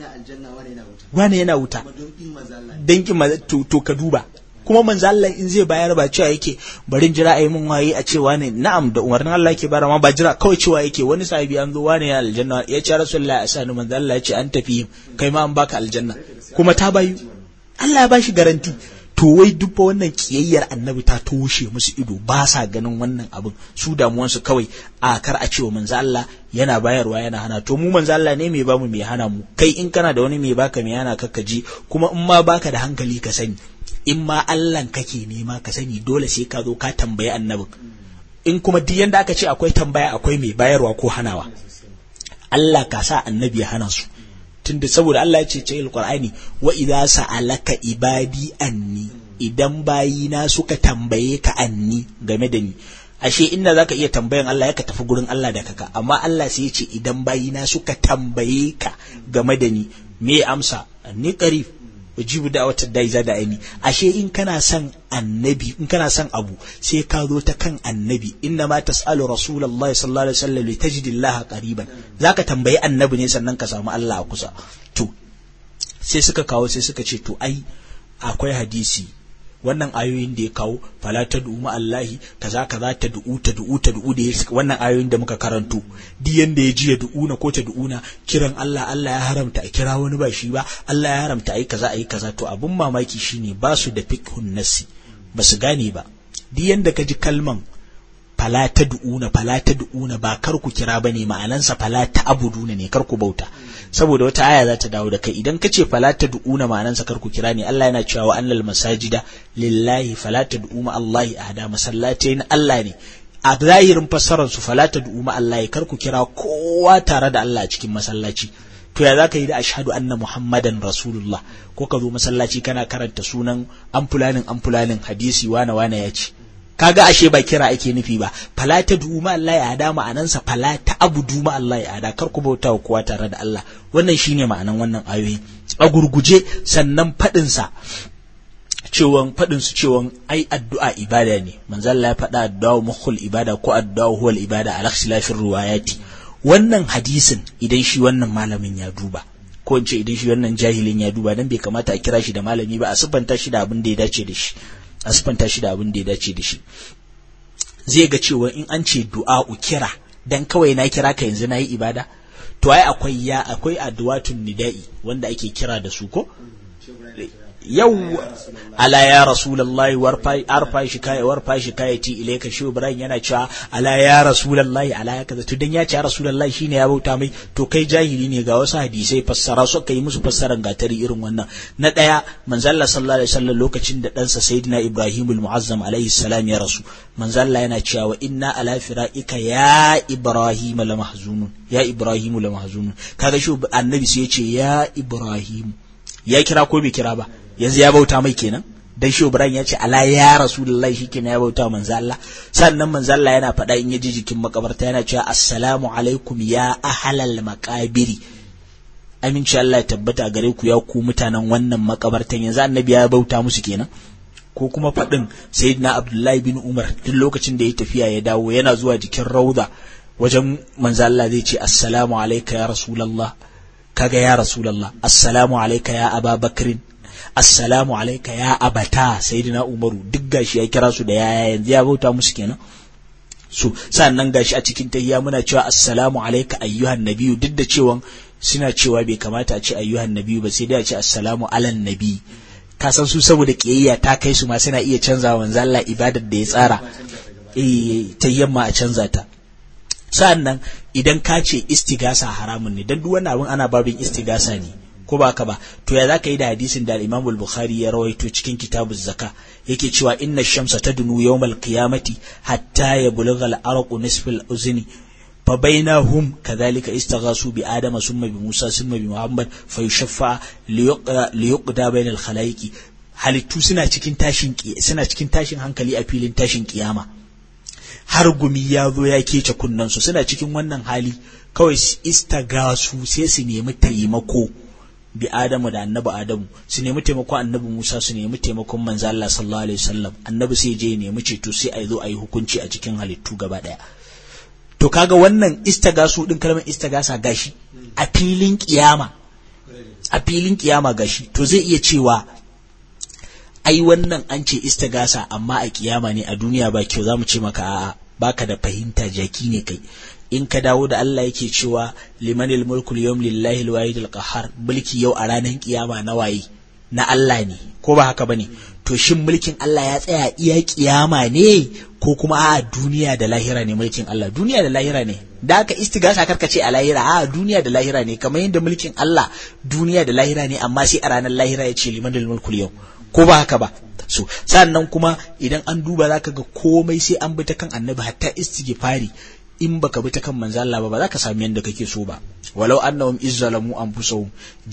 A: wane yana wuta dankin maza to ka duba kuma manzo Allah in zai bayar ba cewa yake barin jira ayi mun waye a cewa ne na'am da umarnin Allah yake bara ma ba jira kawai cewa yake wani sahibi an zo wani ya aljanna ya ce rasulullahi a sani manzo Allah ya ce an tafi kai ma an baka aljanna kuma ta bayu Allah ya bashi garanti to wai duk wannan kiyayyar annabi ta toshe musu ido ba sa ganin wannan abin su damuwansu kawai a kar a cewa manzo Allah yana bayarwa yana hana to mu manzo Allah ne mai bamu mai hana mu kai in kana da wani mai baka mai hana ka ji kuma in ma baka da hankali ka sani in ma Allahn kake nema ka sani dole sai ka zo ka tambayi annabin in kuma duk yanda aka ce akwai tambaya akwai mai bayarwa ko hanawa Allah ka sa annabi ya hana su tunda saboda Allah ya ce ce alqur'ani wa idza sa'alaka ibadi anni idan bayina suka tambaye ka anni game da ni ashe inda zaka iya tambayan Allah ya ka tafi gurin Allah da kaka amma Allah sai ya ce idan bayina suka tambaye ka game da ni me amsa ni qarib ujibu da wata dai za da aini ashe in kana son annabi in kana son abu sai ka zo ta kan annabi inna ma tasalu rasulullahi sallallahu alaihi wasallam litajidi Allah qariban zaka tambayi annabi ne sannan ka samu Allah a kusa to sai suka kawo sai suka ce to ai akwai hadisi wannan ayoyin da ya kawo fala ta du'u ma Allahi kaza kaza ta du'u ta du'u ta du'u da ya wannan ayoyin da muka karanto duk yanda ya ji ya du'u na ko ta du'u na kiran Allah Allah ya haramta a kira wani ba shi ba Allah ya haramta ayi kaza ayi kaza to abun mamaki shine ba su da fiqhun nasi ba su gane ba duk yanda ka ji kalman fala ta du'una fala ta du'una ba kar ku kira bane ma'anansa fala ta abuduna ne kar ku bauta saboda wata aya za ta dawo da kai idan ka ce fala ta du'una ma'anansa kar ku kira ne Allah yana cewa wa annal masajida lillahi fala ta du'uma Allah ahada masallatai na Allah ne a zahirin fassarar su fala ta du'uma Allah kar ku kira kowa tare da Allah a cikin masallaci to ya za ka yi da ashhadu anna muhammadan rasulullah ko ka zo masallaci kana karanta sunan amfulanin amfulanin hadisi wane wane ya ce kaga ashe ba kira ake nufi ba fala ta duma Allah ya hada ma'anansa fala ta abu duma Allah ya hada kar ku bauta wa kowa tare da Allah wannan shine ma'anan wannan ayoyi a gurguje sannan fadin sa cewan fadin su cewan ai addu'a ibada ne manzo Allah ya faɗa addu'a mukhul ibada ko addu'a huwal ibada ala ikhtilafir riwayati wannan hadisin idan shi wannan malamin ya duba ko in ce idan shi wannan jahilin ya duba dan bai kamata a kira shi da malami ba a siffanta shi da abin da ya dace da shi a siffanta shi da abin da ya dace da shi zai ga cewa in an ce du'a'u kira dan kawai na kira ka yanzu na yi ibada to ai akwai ya akwai addu'atun nida'i wanda ake kira da su ko yau ala ya rasulullahi warfa arfa shi kai warfa shi kai ti ilaika shi ibrahim yana cewa ala ya rasulullahi ala ya kaza to dan ya ce rasulullahi shine ya bauta mai to kai jahili ne ga wasu hadisai fassara su kai musu fassaran gatari irin wannan na daya manzo Allah sallallahu alaihi wasallam lokacin da ɗansa sayyidina ibrahim al-mu'azzam alaihi salam ya rasu manzo Allah yana cewa wa inna ala fira'ika ya ibrahim la mahzunun ya ibrahim la mahzunun kaga shi annabi sai ya ce ya ibrahim ya kira ko bai kira ba yanzu ya bauta mai kenan dan shi Ibrahim ya ce ala ya rasulullahi shikenan ya bauta manzo Allah sannan manzo Allah yana faɗa in ya ji jikin makabarta yana cewa assalamu alaikum ya ahlal maqabiri aminci Allah ya tabbata gare ku ya ku mutanen wannan makabartan yanzu annabi ya bauta musu kenan ko kuma faɗin sayyidina Abdullahi bin Umar duk lokacin da ya tafiya ya dawo yana zuwa jikin rauda wajen manzo Allah zai ce assalamu alayka ya rasulullah kaga ya rasulullah assalamu alayka ya ababakrin assalamu alaika ya abata sayyidina umaru duk gashi ya kira su da yaya yanzu ya bauta musu kenan so sannan gashi a cikin tahiyya muna cewa assalamu alaika ayyuhan nabiyyu duk da cewa suna cewa bai kamata a ce ayyuhan nabiyyu ba sai dai a ce assalamu alan nabi ka san su saboda kiyayya ta kai su ma suna iya canza manzo Allah ibadar da ya tsara eh tahiyyan ma a canza ta sa'annan idan ka ce istigasa haramun ne dan duk wannan abin ana babin istigasa ne ko ba ka ba to ya za ka yi da hadisin da al-Imam al-Bukhari ya rawaito cikin kitabuz zaka yake cewa inna shamsa tadnu yawmal qiyamati hatta yablugha al-arqu nisf al-uzni fa bainahum kadhalika istaghasu bi adama summa bi musa summa bi muhammad fa yushaffa li yuqda bayna al-khalaiqi halittu suna cikin tashin suna cikin tashin hankali a filin tashin kiyama har gumi ya zo ya kece kunnansu suna cikin wannan hali kawai istagasu sai su nemi taimako bi Adamu da annabi Adamu su nemi taimakon annabi Musa su nemi taimakon manzo Allah sallallahu alaihi wasallam annabi sai je nemi ceto sai a zo a yi hukunci a cikin halittu gaba daya to kaga wannan istagasu din kalmar istagasa gashi a filin kiyama a filin kiyama gashi to zai iya cewa ai wannan an ce istagasa amma a kiyama ne a duniya ba kyau zamu ce maka a'a baka da fahimta jaki ne kai in ka dawo da Allah yake cewa limanil mulku yawm lillahi alwahid alqahar mulki yau a ranar kiyama na waye na Allah ne ko ba haka bane to shin mulkin Allah ya tsaya iya kiyama ne ko kuma a duniya da lahira ne mulkin Allah duniya da lahira ne da aka istigasa karka ce a lahira a duniya da lahira ne kamar yadda mulkin Allah duniya da lahira ne amma sai a ranar lahira ya ce limanil mulku yau ko ba haka ba so sannan kuma idan an duba zaka ga komai sai an bi ta kan annabi hatta istighfari in baka bi ta kan manzo Allah ba ba za ka sami yanda kake so ba walau annahum izzalamu anfusahum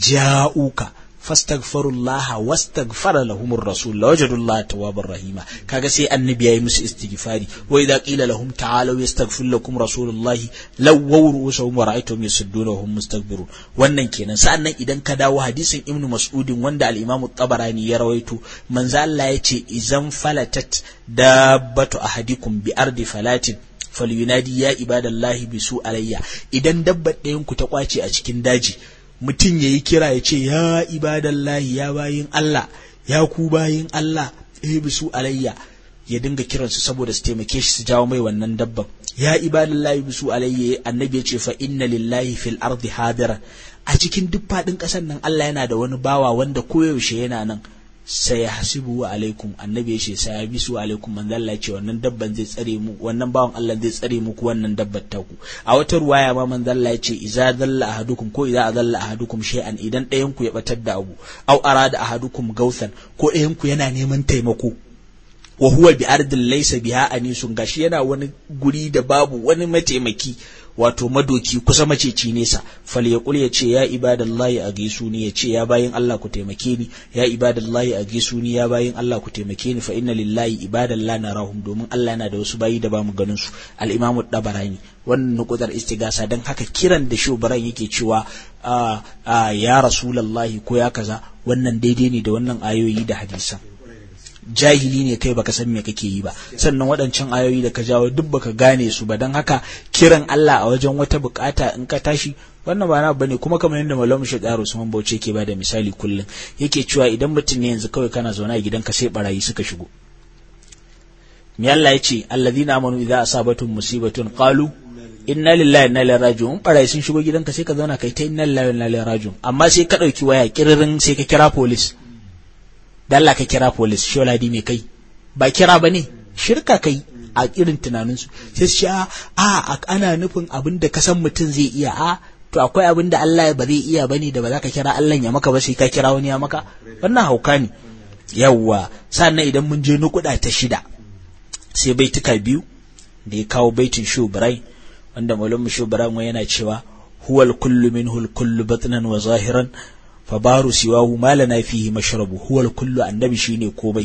A: ja'uka fastaghfirullah wastaghfara lahumur rasul lawajadullah tawwabar rahima kaga sai annabi yayi musu istighfari wa idza qila lahum ta'alu yastaghfir lakum rasulullah lawaw ru'usahum wa ra'aytum yasudduna wa hum mustakbirun wannan kenan sa'annan idan ka dawo hadisin ibnu mas'udin wanda al-imamu tabarani ya rawaito manzo Allah yace idan falatat dabbatu ahadikum bi ardi falatin falyunadi ya ibadallahi bisu alayya idan dabbar ɗayan ku ta kwace a cikin daji mutum yayi kira ya ce ya ibadallahi ya bayin Allah ya ku bayin Allah eh bisu alayya ya dinga kiransu saboda su taimake shi su jawo mai wannan dabban ya ibadallahi bisu alayya annabi ya ce fa inna lillahi fil ardi hadira a cikin duk faɗin ƙasar nan Allah yana da wani bawa wanda koyaushe yana nan sai ya hasibu wa alaikum annabi ya ce sai ya bisu alaikum manzo Allah ce wannan dabban zai tsare mu wannan bawan Allah zai tsare muku wannan dabbar taku a wata ruwaya ma manzo Allah ya ce idza dalla ahadukum ko idza adalla ahadukum shay'an idan ɗayan ku ya batar da abu aw arada ahadukum gausan ko ɗayan ku yana neman taimako wa huwa bi ardin laysa biha anisun gashi yana wani guri da babu wani mataimaki wato madoki kusa maceci nesa fal ya ya ce ya ibadallahi a gaisu ni ya ce ya bayin Allah ku taimake ni ya ibadallahi a gaisu ni ya bayin Allah ku taimake ni fa inna lillahi ibadallah narahum domin Allah yana da wasu bayi da bamu ganin su al-imamu dabarani wannan nukutar istigasa dan haka kiran da shubaran yake cewa ya rasulullahi ko ya kaza wannan daidai ne da wannan ayoyi da hadisan jahili ne kai baka san me kake yi ba sannan waɗancan ayoyi da ka jawo duk baka gane su ba don haka kiran Allah a wajen wata bukata in ka tashi wannan ba na bane kuma kamar yadda malamu shi tsaro Usman Bauchi yake bada misali kullum yake cewa idan mutum ne yanzu kawai kana zaune a gidanka sai barayi suka shigo me Allah ya ce alladhina amanu idza asabatum musibatun qalu inna lillahi inna ilaihi raji'un barayi sun shigo gidanka sai ka zauna kai ta inna lillahi inna ilaihi raji'un amma sai ka dauki waya kiririn sai ka kira police da Allah ka kira police sholadi me kai ba kira ba ne shirka kai a irin tunaninsu sai su ce a ana nufin abin da ka san mutum zai iya a to akwai abin da Allah ba zai iya bane da ba za ka kira Allah ya maka ba sai ka kira wani ya maka wannan hauka ne yawwa sannan idan mun je nukuda ta shida sai baituka biyu da ya kawo baitin shubrai wanda malamu shubrai yana cewa huwal kullu minhu kullu batnan wa zahiran fabaru siwahu ma lana fihi mashrabu huwa kullu annabi shine komai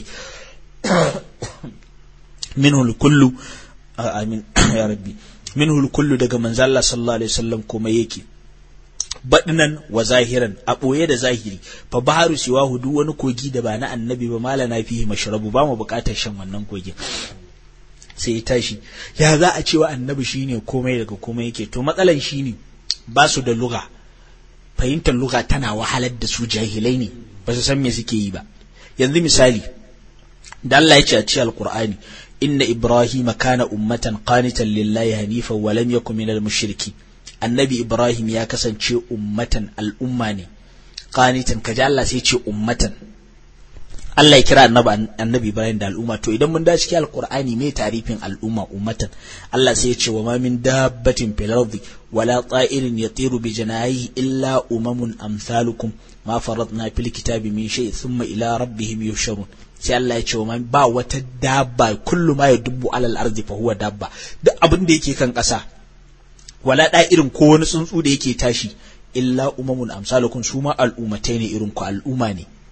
A: minhu kullu amin ya rabbi minhu kullu daga manzo Allah sallallahu alaihi wasallam komai yake badnan wa zahiran a boye da zahiri fa baharu siwahu duk wani kogi da ba na annabi ba malana fihi mashrabu ba mu bukatar shan wannan kogin sai ya tashi ya za a cewa annabi shine komai daga komai yake to matsalan shine ba su da lugha fahimtar lugha tana wahalar da su jahilai ne ba su san me suke yi ba yanzu misali da Allah ya ce a cikin alqur'ani inna ibrahima kana ummatan qanitan lillahi hanifan wa lam yakun minal mushriki annabi ibrahim ya kasance ummatan al'umma ne qanitan kaji Allah sai ce ummatan Allah ya kira annabi annabi Ibrahim da al'umma to idan mun dace cikin alqur'ani me tarifin al'umma ummatan Allah sai ya ce wa ma min dabbatin fil ardi wala ta'irin yatiru bi janahihi illa umamun amsalukum ma faradna fil kitabi min shay thumma ila rabbihim yusharun sai Allah ya ce wa ba wata dabba kullu ma yadubbu alal ardi fa huwa dabba duk abin da yake kan ƙasa wala da'irin ko wani tsuntsu da yake tashi illa umamun amsalukum su ma al'ummatai ne irin ku al'umma ne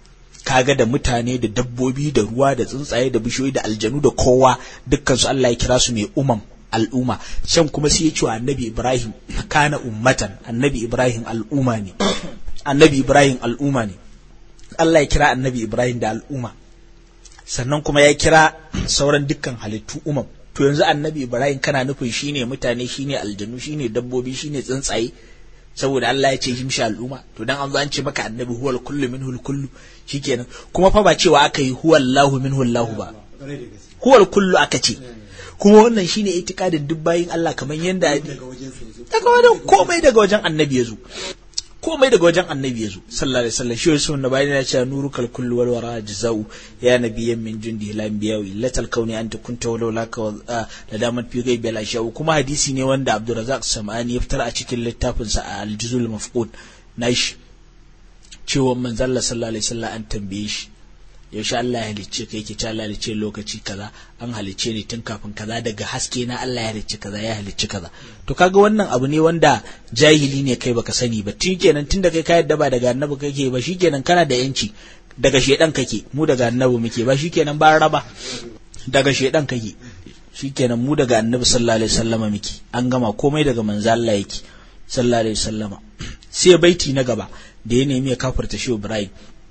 A: kaga da mutane da dabbobi da ruwa da tsuntsaye da bishiyoyi da aljanu da kowa dukkan su Allah ya kira su mai umam al'umma can kuma sai ya ce wa annabi Ibrahim kana ummatan annabi Ibrahim al'umma ne annabi Ibrahim al'umma ne Allah ya kira annabi Ibrahim da al'umma sannan kuma ya kira sauran dukkan halittu umam to yanzu annabi Ibrahim kana nufin shine mutane shine aljanu shine dabbobi shine tsuntsaye saboda Allah ya ce himshi al'umma to dan an zo an ce maka annabi huwal kullu minhul kullu shikenan kuma fa ba cewa aka yi huwallahu minhul lahu ba huwal kullu aka ce kuma wannan shine itikadin duk bayin Allah kamar yanda daga wajen komai daga wajen annabi ya zo komai daga wajen annabi ya zo sallallahu alaihi wasallam shi wasu na bayan ya ce nuru kal kullu wal wara jazau ya nabiyyan min jundi la anbiya illatal kauni anta kunta walau laka la damat fi ghaibi la sha'u kuma hadisi ne wanda Abdurrazzaq Sam'ani ya fitar a cikin littafin sa al-juzul mafqud nashi cewa manzon Allah sallallahu alaihi wasallam an tambaye shi yaushe Allah ya halicce kai ke ta Allah halicce lokaci kaza an halicce ni tun kafin kaza daga haske na Allah ya halicce kaza ya halicce kaza to kaga wannan abu ne wanda jahili ne kai baka sani ba tun kenan tun da kai ka yadda ba daga annabi kake ba shikenan kana da yanci daga shedan kake mu daga annabi muke ba shikenan ba raba daga shedan kake shikenan mu daga annabi sallallahu alaihi wasallama muke an gama komai daga manzo Allah yake sallallahu alaihi wasallama sai baiti na gaba da ya nemi ya kafirta shi Ibrahim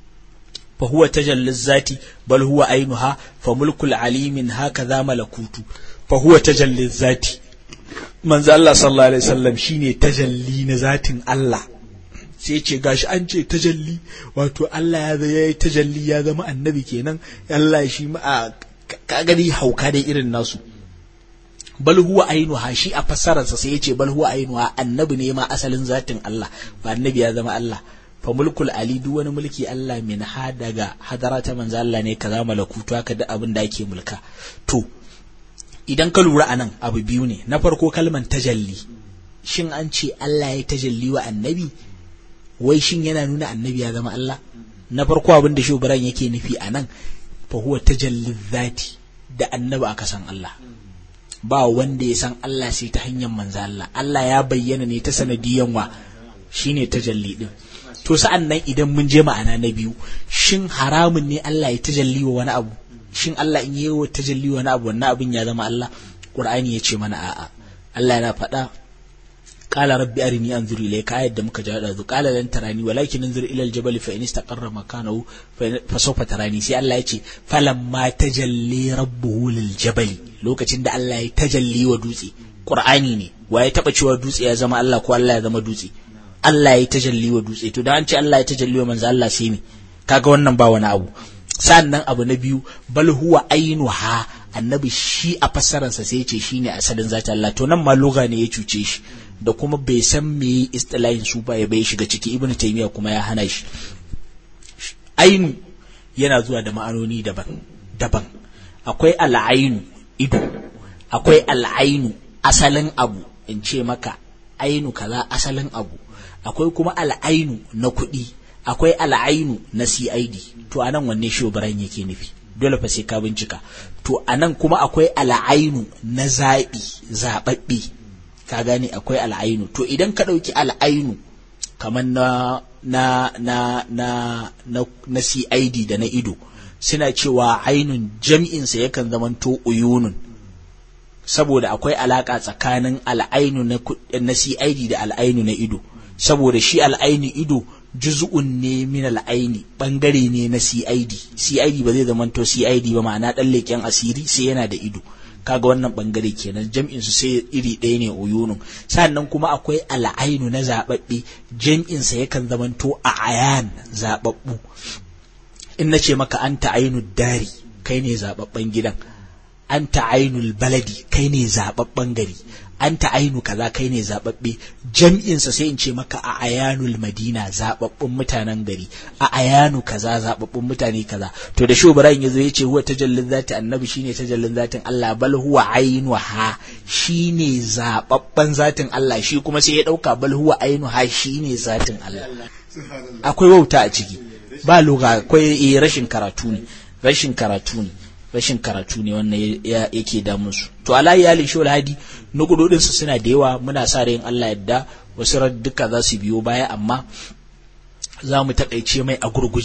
A: فهو تجلى الذات بل هو عينها فملك العليم هكذا ملكوت فهو تجلى الذات من الله صلى الله عليه وسلم شيني تجلي نذات الله sai ce gashi an ce tajalli wato Allah ya yi tajalli ya zama annabi kenan Allah shi ma ka gani hauka dai irin nasu bal huwa ainuha shi a fassararsa sai ya ce bal huwa ainuha annabi ne ma asalin zatin Allah ba annabi ya zama Allah fa mulkul ali duk wani mulki Allah min ha daga hadara ta manzo Allah ne kaza malakutu haka da abin da ake mulka to idan ka lura anan abu biyu ne na farko kalman tajalli shin an ce Allah ya tajalli wa annabi wai shin yana nuna annabi ya zama Allah na farko abin da shugaban yake nufi anan fa huwa tajalli dhati da annabi aka san Allah ba wanda ya san Allah sai ta hanyar manzo Allah Allah ya bayyana ne ta sanadiyan wa shine tajalli din to sa'an nan idan mun je ma'ana na biyu shin haramun ne Allah ya tajalli wa wani abu shin Allah in yi wa tajalli wa wani abu wannan abin ya zama Allah Qur'ani ya ce mana a'a Allah yana faɗa qala rabbi arini anzur ilayka ayat da muka jada zu qala lan tarani walakin anzur ila aljabal fa in istaqarra makanahu fa sawfa tarani sai Allah ya ce falamma tajalli rabbuhu liljabal lokacin da Allah ya tajalli wa dutse Qur'ani ne wa ya taba cewa dutse ya zama Allah ko Allah ya zama dutse Allah ya tajalli wa dutse to da an ce Allah ya tajalli wa manzo Allah sai ne kaga wannan ba wani abu sannan abu na biyu bal huwa ainuha annabi shi a fassararsa sai ya ce shine asalin zata Allah to nan ma loga ne ya cuce shi da kuma bai san me istilahin su ba ya bai shiga ciki ibnu taymiya kuma ya hana shi ainu yana zuwa da ma'anoni daban daban akwai al'ainu ido akwai al'ainu asalin abu in ce maka ainu kaza asalin abu akwai kuma al'ainu na kuɗi akwai al'ainu na CID to anan wanne shobaran yake nufi dole fa sai ka bincika to anan kuma akwai al'ainu na zaɓi zaɓaɓɓe ka gane akwai al'ainu to idan ka ɗauki al'ainu kamar na na na na na na CID da na ido suna cewa ainun jam'insa yakan zamanto uyunun saboda akwai alaka tsakanin al'ainu na, na CID da al'ainu na ido saboda shi al'aini ido juz'un ne min al'aini bangare ne na CID CID ba zai zamanto CID ba ma'ana dan leken asiri sai yana da ido kaga wannan bangare kenan jam'in su sai iri ɗaya ne uyunun sannan kuma akwai al'ainu na zababbe jam'in sa yakan zamanto a ayan zababbu in nace maka anta ainu dari kai ne zababben gidan anta ainul baladi kai ne zababben gari anta ainu kaza kai ne zababbe jam'insa sai in ce maka a ayanul madina zababbun mutanen gari a ayanu kaza zababbun mutane kaza to da shubaran yazo yace huwa tajallin zati annabi shine tajallin zatin Allah bal huwa ainuha shine zababban zatin Allah shi kuma sai ya dauka bal huwa ainuha shine zatin Allah akwai wauta a ciki ba lugha akwai rashin karatu ne rashin karatu ne rashin karatu ne wannan yake damun su to ala iyalin shi hadi nugudodin su suna da yawa muna sa ran Allah yadda wasu duka za su biyo baya amma za mu takaice mai a gurguje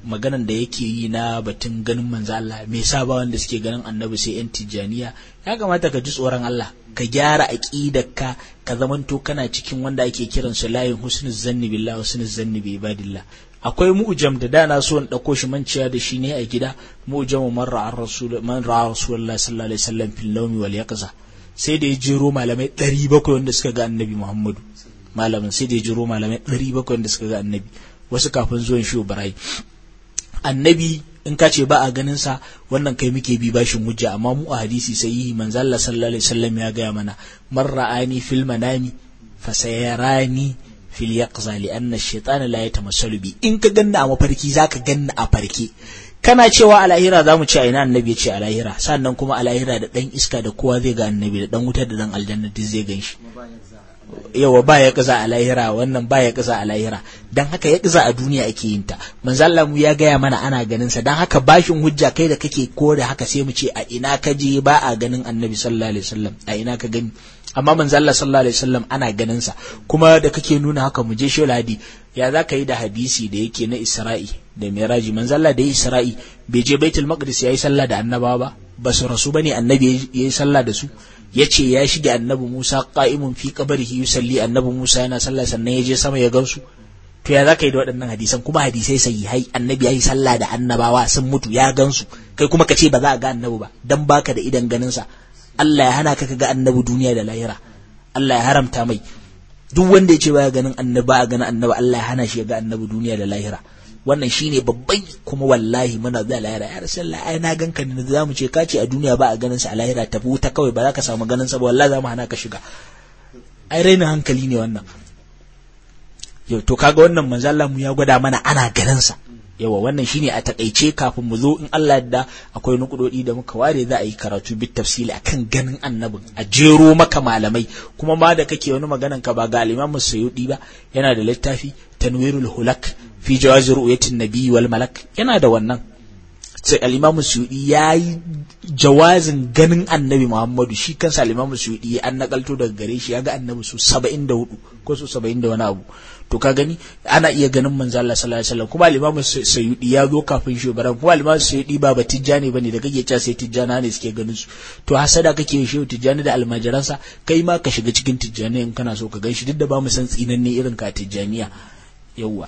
A: maganan da yake yi na batun ganin manzo Allah me yasa ba wanda suke ganin annabi sai yan tijjaniya ya kamata ka ji tsoron Allah ka gyara aqidarka ka zamanto kana cikin wanda ake kiran su layin husnul zanni billah husnul zanni bi ibadillah akwai mu'jam da dana so in dauko shi manciya da shi ne a gida mu'jam man ra'a rasul man ra'a rasulullah sallallahu alaihi wasallam fil nawmi wal yaqza sai da ya jero malamai 700 wanda suka ga annabi Muhammadu malamin sai da ya jero malamai 700 wanda suka ga annabi wasu kafin zuwan shi Ibrahim annabi in ka ce ba a ganin sa wannan kai muke bi bashin hujja amma mu a hadisi sai yi manzo Allah sallallahu alaihi wasallam ya gaya mana man ra'ani fil manami fasayarani fil yaqza li anna ash-shaytana la yatamassalu bi in ka ganna a mafarki zaka ganna a farke kana cewa a lahira za mu ce a ina annabi ya ce a lahira sannan kuma a lahira da dan iska da kowa zai ga annabi da dan wutar da dan aljanna duk zai gan shi yawa ba ya kaza a lahira wannan ba ya kaza a lahira dan haka ya kaza a duniya ake yin ta manzo Allah mu ya gaya mana ana ganin sa dan haka bashin hujja kai da kake kore haka sai mu ce a ina ka je ba a ganin annabi sallallahu alaihi wasallam a ina ka gani amma manzo Allah sallallahu alaihi wasallam ana ganin sa kuma da kake nuna haka mu je shi hadi ya za ka yi da hadisi da yake na Isra'i da Miraji manzo Allah da yi Isra'i bai je Baitul Maqdis yayi sallah da annabawa ba ba su rasu bane annabi yayi sallah da su ya ce ya shige annabi Musa qa'imun fi qabrihi yusalli annabi Musa yana sallah sannan ya je sama ya gansu to ya zaka yi da waɗannan hadisan kuma hadisai sahihai annabi yayi sallah da annabawa sun mutu ya gansu kai kuma ka ce ba za a ga annabi ba dan baka da idan ganin sa Allah ya hana ka ga annabi duniya da lahira Allah ya haramta mai duk wanda ya ce baya ganin annabi ba a ganin annabi Allah ya hana shi ya ga annabi duniya da lahira wannan shine babban kuma wallahi muna da lahira ya rasulullah ai na ganka ne za mu ce ka ce a duniya ba a ganin sa a lahira tafi wuta kawai ba za ka samu ganin sa ba wallahi za mu hana ka shiga ai rainin hankali ne wannan yau to kaga wannan manzo Allah mu ya gwada mana ana ganin sa yawa wannan shine a takaice kafin mu zo in Allah yadda akwai nukudodi da muka ware za a yi karatu bit tafsili akan ganin annabin a jero maka malamai kuma ma da kake wani maganan ka ba ga al-Imam Sayyidi ba yana da littafi Tanwirul Hulak fi jawazi ru'yatin nabi wal malak yana da wannan sai al-Imam Sayyidi yayi jawazin ganin annabi Muhammadu shi kansa al-Imam Sayyidi an nakalto daga gare shi ya ga annabi su 74 ko su 70 da wani abu to ka gani ana iya ganin manzo Allah sallallahu alaihi wasallam kuma al-Imam Sayyidi ya zo kafin shi baran kuma al-Imam Sayyidi ba ba tijjani bane da kake cewa sai tijjana ne suke ganin su to hasada kake shi tijjani da almajiransa kai ma ka shiga cikin tijjani in kana so ka gan shi duk da ba mu san tsinanne irin ka tijjaniya yawwa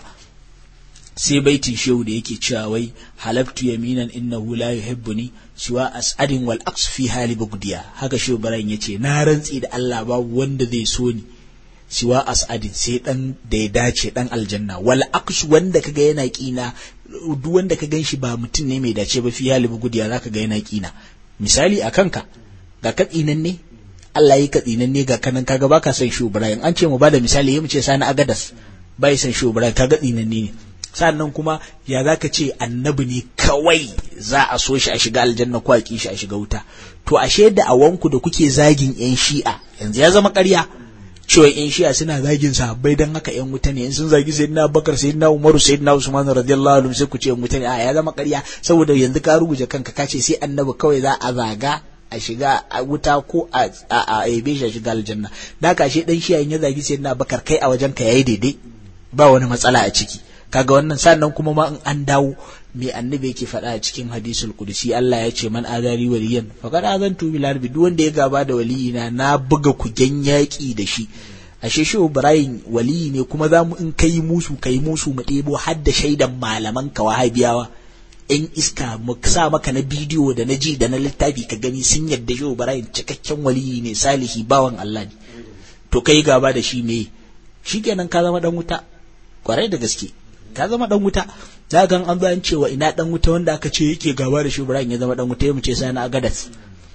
A: sai baitin shehu da yake cewa wai halaftu yaminan innahu la yuhibbuni siwa as'adin wal aqs fi hali bugdiya haka shehu baran yace na rantsi da Allah babu wanda zai so ni siwa as'adin sai dan da ya dace dan aljanna wal aqs wanda kaga yana kina duk wanda ka ganshi ba mutum ne mai dace ba fi hali bugdiya zaka ga yana kina misali a kanka ga katsinan ne Allah yi katsinan ne ga kanan kaga baka son shehu Ibrahim an ce mu bada misali yamu ce sani agadas bai son shehu Ibrahim kaga tsinan ne sannan kuma ya za ka ce annabi ne kawai za a so shi a shiga aljanna ko a ki shi a shiga wuta to ashe da awanku da kuke zagin yan shi'a yanzu ya zama ƙarya cewa yan shi'a suna zagin sahabbai dan haka yan wuta ne in sun zagi sayyidina Abubakar sayyidina Umaru sayyidina Usman radiyallahu anhu sai ku ce yan wuta ne a ya zama ƙarya saboda yanzu ka rubuce kanka ka ce sai annabi kawai za a zaga a shiga a wuta ko a a yabe shi a shiga aljanna da ka ashe dan shi'a in ya zagi sayyidina Abubakar kai a wajen ka yayi daidai ba wani matsala a ciki kaga wannan sannan kuma ma in an dawo me annabi yake faɗa a cikin hadisul kudusi Allah ya ce man azari waliyan faqad azantu bil harbi duk wanda ya gaba da waliyina na buga kugen yaki da shi ashe shi Ibrahim waliyi ne kuma za mu in kai musu kai musu mu ɗebo har da shaidan malaman ka wahabiyawa in iska mu sa maka na bidiyo da na ji da na littafi ka gani sun yadda shi Ibrahim cikakken waliyi ne salihi bawan Allah ne to kai gaba da shi me shikenan ka zama dan wuta kwarai da gaske ka zama dan wuta za ga an zo an cewa ina dan wuta wanda aka ce yake gaba da shi Ibrahim ya zama dan wuta ya mu ce sani agadas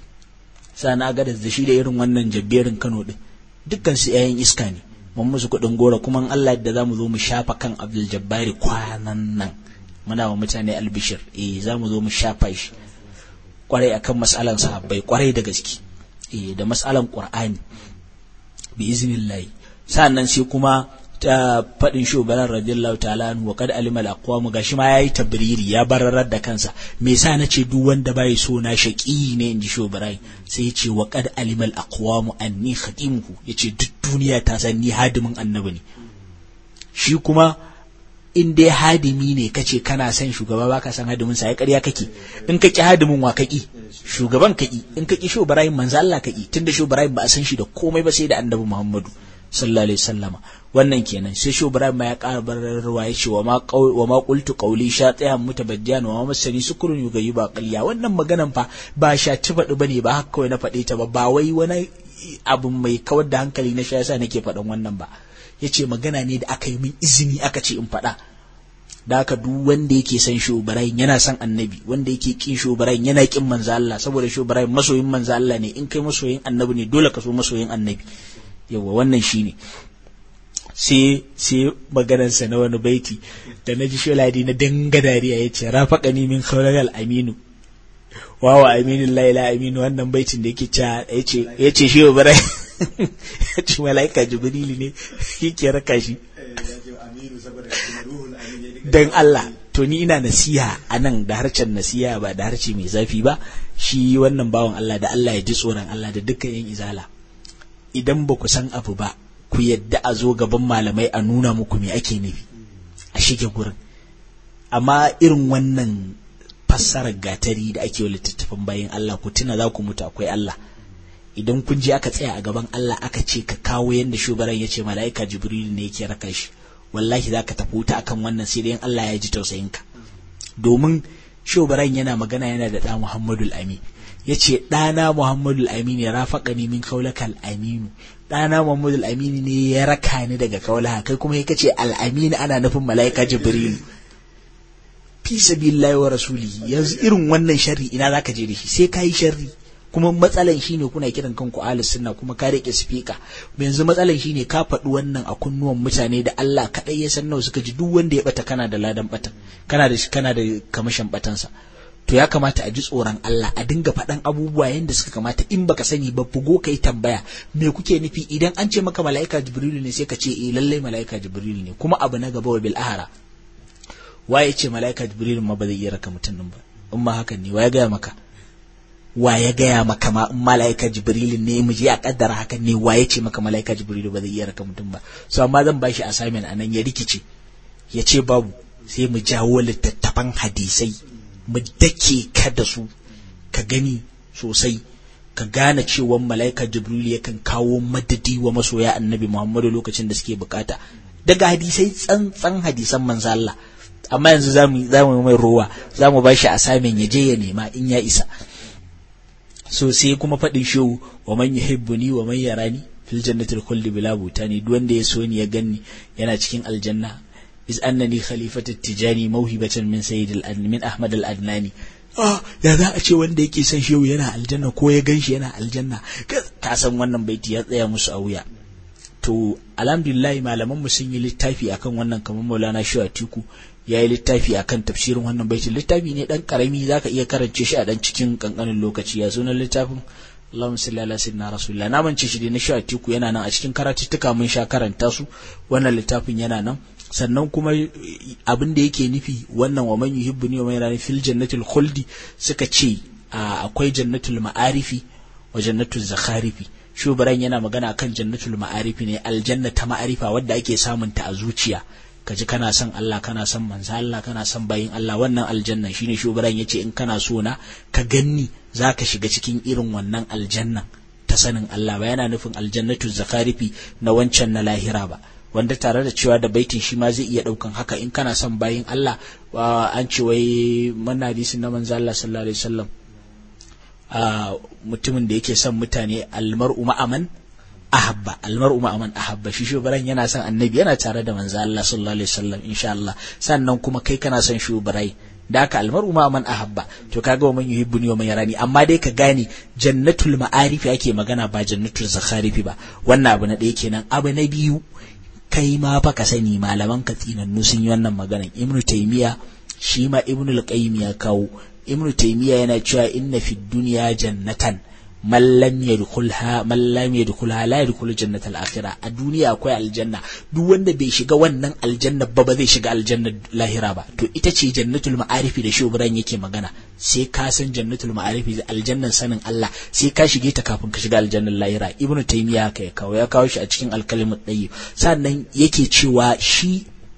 A: sani agadas da shi da irin wannan jabberin Kano din dukkan su yayin iska ne mun musu kuɗin gora kuma in Allah yadda zamu zo mu shafa kan Abdul Jabbari kwanan nan muna wa mutane albishir eh zamu zo mu shafa shi kwarai akan mas'alan sahabbai kwarai da gaske eh da mas'alan Qur'ani bi iznillahi sa'annan sai kuma ta faɗin shugaban radiyallahu ta'ala wa kad alima al-aqwam gashi ma yayi tabriri ya bararar da kansa me yasa nace duk wanda bai so na shaqi ne inji shugaban sai ya ce wa kad alima al-aqwam anni khatimuhu yace duk duniya ta san ni hadimin annabi ne shi kuma in dai hadimi ne kace kana son shugaba baka san hadimin sa ya ƙarya kake in ka ki hadimin wa kaki shugaban kaki in ka ki sho Ibrahim manzo Allah kaki tunda sho Ibrahim ba a san shi da komai ba sai da annabi Muhammadu sallallahu alaihi wasallama wannan kenan sai sho Ibrahim ma ya ƙara bararwa ya ce wa ma wa ma qultu qawli shatihan mutabaddiyan wa ma masani sukurun yugayi ba qaliya wannan maganan fa ba shaci faɗi bane ba haka kawai na faɗe ta ba ba wai wani abu mai kawar da hankali na shi yasa nake faɗan wannan ba yace magana ne da aka yi min izini aka ce in faɗa da haka duk wanda yake son shobarayin yana son annabi wanda yake kin shobarayin yana kin manzo Allah saboda shobarayin masoyin manzo Allah ne in kai masoyin annabi ne dole ka so masoyin annabi yawa wannan shine sai sai maganar sa na wani baiti da naji sholadi na danga dariya yace rafaqani min khawlal aminu wawa aminin laila aminu wannan baitin da yake cewa yace yace shi shobarayin yace malaika jibrili ne yake raka shi dan Allah to ni ina nasiha a nan da harcen nasiha ba da harce mai zafi ba shi wannan bawan Allah da Allah ya ji tsoron Allah da dukkan yan izala idan ba ku san abu ba ku yadda a zo gaban malamai a nuna muku me ake nufi a shige gurin amma irin wannan fassarar gatari da ake wa littattafan bayan Allah ku tuna za ku mutu akwai Allah idan kun je aka tsaya a gaban Allah aka ce ka kawo yanda shugaban ya ce mala'ika jibril ne yake raka shi wallahi za ka tafi wuta akan wannan sai dai Allah ya ji tausayinka domin shobaran yana magana yana da ɗa Muhammadu Ami ya ce ɗana Muhammadu Amini ya rafaƙa ni min kaulaka al'aminu ɗana Muhammadu Amini ne ya raka ni daga kaulaha kai kuma ya ce al'amini ana nufin mala'ika Jibrilu fi sabilillahi wa rasulihi yanzu irin wannan sharri ina zaka je da shi sai kai sharri kuma matsalan shine kuna kiran kanku ahlus sunna kuma ka rike speaker yanzu matsalan shine ka faɗi wannan a kunnuwan mutane da Allah kadai ya san nawa suka ji duk wanda ya bata kana da ladan batan kana da kana da kamashin batansa to ya kamata a ji tsoron Allah a dinga faɗan abubuwa yanda suka kamata in baka sani ba bugo kai tambaya me kuke nufi idan an ce maka mala'ika jibrilu ne sai ka ce eh lallai mala'ika jibrilu ne kuma abu na gaba wa bil ahara waye ce mala'ika jibrilu ma ba zai iya raka mutum nan ba in ma hakan ne waye gaya maka wa ya gaya maka ma in mala'ika jibrilu ne mu je a kaddara hakan ne wa ya ce maka mala'ika jibrilu ba zai iya raka mutum ba so amma zan bashi assignment anan ya rikice ya ce babu sai mu jawo littattafan hadisai mu dake ka da su ka gani sosai ka gane cewa mala'ika jibrilu yakan kawo madadi wa masoya annabi muhammadu lokacin da suke bukata daga hadisai tsantsan hadisan manzo Allah amma yanzu zamu zamu mai ruwa zamu bashi assignment ya je ya nema in ya isa so sai kuma faɗin shehu wa man yuhibbuni wa man yarani fil jannati kulli bila butani duk wanda ya so ni ya ganni yana cikin aljanna is annani khalifatu tijani mawhibatan min sayyid al min ahmad al adnani ah ya za a ce wanda yake son shehu yana aljanna ko ya ganshi yana aljanna ka san wannan baiti ya tsaya musu a wuya to alhamdulillah malaman mu sun yi littafi akan wannan kamar Maulana Shehu Atiku ya yi littafi akan tafsirin wannan baitin littafi ne dan karami zaka iya karance shi a dan cikin kankanin lokaci ya sunan littafin Allahumma salli ala sayyidina rasulillah na mance shi dai na Shehu Atiku yana nan a cikin karatuttuka mun sha karanta su wannan littafin yana nan sannan kuma abin da yake nufi wannan wa man yuhibbuni wa man yarani fil jannatil khuldi suka ce akwai jannatul ma'arifi wa jannatul zakharifi shubaran yana magana kan jannatul ma'arifi ne aljanna ta ma'arifa wadda ake samun ta a zuciya kaji kana son Allah kana son manzo Allah kana son bayin Allah wannan aljanna shine shubaran yace in kana so na ka ganni zaka shiga cikin irin wannan aljanna ta sanin Allah ba yana nufin aljannatul zakharifi na wancan na lahira ba wanda tare da cewa da baitin shi ma zai iya daukan haka in kana son bayin Allah an ce wai manna hadisin na manzo Allah sallallahu alaihi wasallam mutumin da yake son mutane almar'u ma'aman ahabba almar'u ma'aman ahabba shi shubaran yana son annabi yana tare da manzo Allah sallallahu alaihi wasallam insha Allah sannan kuma kai kana son shubarai da haka almar'u ma'aman ahabba to kaga wa man yuhibbuni wa man yarani amma dai ka gane jannatul ma'arifi ake magana ba jannatul zakharifi ba wannan abu na ɗaya kenan abu na biyu kai ma fa ka sani malaman ka tsinannu sun yi wannan maganan ibnu taymiya shi ma ibnu al-qayyim ya kawo ibnu taymiya yana cewa inna fid dunya jannatan man lam yadkhulha man lam yadkhulha la yadkhulu jannatal akhirah a duniya akwai aljanna duk wanda bai shiga wannan aljanna ba ba zai shiga aljanna lahira ba to ita ce jannatul ma'arifi da shubran yake magana sai ka san jannatul ma'arifi aljannan sanin Allah sai ka shige ta kafin ka shiga aljannan lahira ibnu taymiya haka ya kawo ya kawo shi a cikin alkalimat dayyib sannan yake cewa shi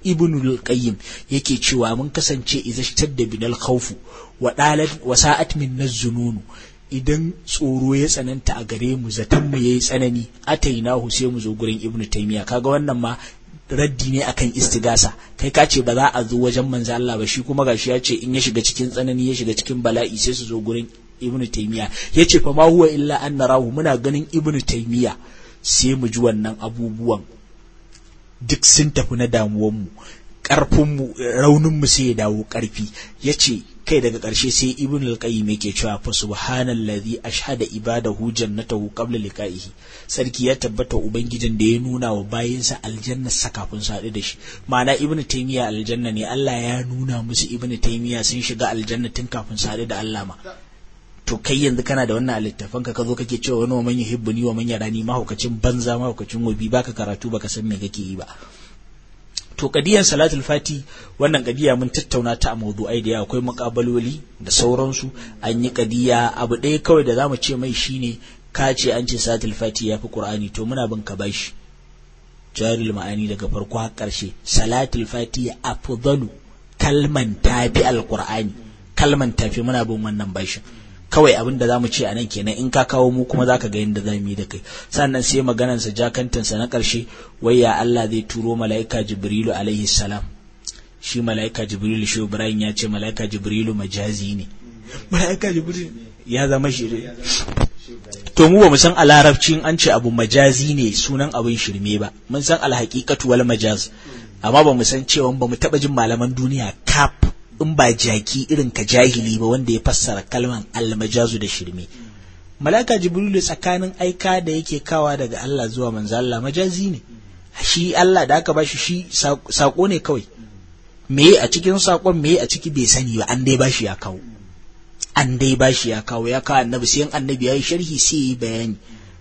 A: ibnul qayyim yake cewa mun kasance idza shtadda binal khawfu wa dalat wa sa'at min zununu idan tsoro ya tsananta a gare mu zaton mu yayi tsanani atainahu sai mu zo gurin ibnu taymiya kaga wannan ma raddi ne akan istigasa kai ka ce ba za a zo wajen manzo Allah ba shi kuma gashi ya ce in ya shiga cikin tsanani ya shiga cikin bala'i sai su zo gurin ibnu taymiya yace fa ma huwa illa an narahu muna ganin ibnu taymiya sai mu ji wannan abubuwan duk sun tafi na damuwanmu ƙarfinmu rauninmu sai ya dawo ƙarfi ya ce kai daga ƙarshe sai ibn al-qayyim yake cewa fa subhanallazi ashhada ibadahu jannatahu qabla liqa'ihi sarki ya tabbata ubangijin da ya nuna wa bayinsa aljanna sa kafin su haɗu da shi ma'ana ibn taymiya aljanna ne Allah ya nuna musu ibn taymiya sun shiga aljanna tun kafin su haɗu da Allah ma to kai yanzu kana da wannan littafan ka zo kake cewa wani wa man yuhibbuni wa man yarani mahaukacin banza mahaukacin wobi baka karatu baka san me kake yi ba to kadiyan salatul fati wannan kadiya mun tattauna ta a mawdu'ai da yawa akwai mukabaloli da sauransu an yi kadiya abu ɗaya kawai da zamu ce mai shine ka ce an ce salatul fati yafi qur'ani to muna bin ka bashi jaril ma'ani daga farko har ƙarshe salatul fati afdalu kalman tafi alqur'ani kalman tafi muna bin wannan bashin kawai abin da zamu ce a nan kenan in ka kawo mu kuma zaka ga yadda zamu yi da kai sannan sai maganarsa jakantansa na ƙarshe wai ya Allah zai turo mala'ika Jibrilu alaihi salam shi mala'ika Jibrilu shi Ibrahim ya ce mala'ika Jibrilu majazi ne mala'ika Jibrilu ya zama shi to mu ba mu san a larabcin an ce abu majazi ne sunan abin shirme ba mun san alhaqiqatu wal majaz amma ba mu san cewa ba mu taba jin malaman duniya kaf in ba jaki irin ka jahili ba wanda ya fassara kalman almajazu da shirme malaka jibrilu tsakanin aika da yake kawa daga Allah zuwa manzo Allah majazi ne shi Allah da aka bashi shi sako ne kawai me a cikin sakon me a ciki bai sani ba an dai bashi ya kawo an dai bashi ya kawo ya kawo annabi sai annabi ya yi sharhi sai yi bayani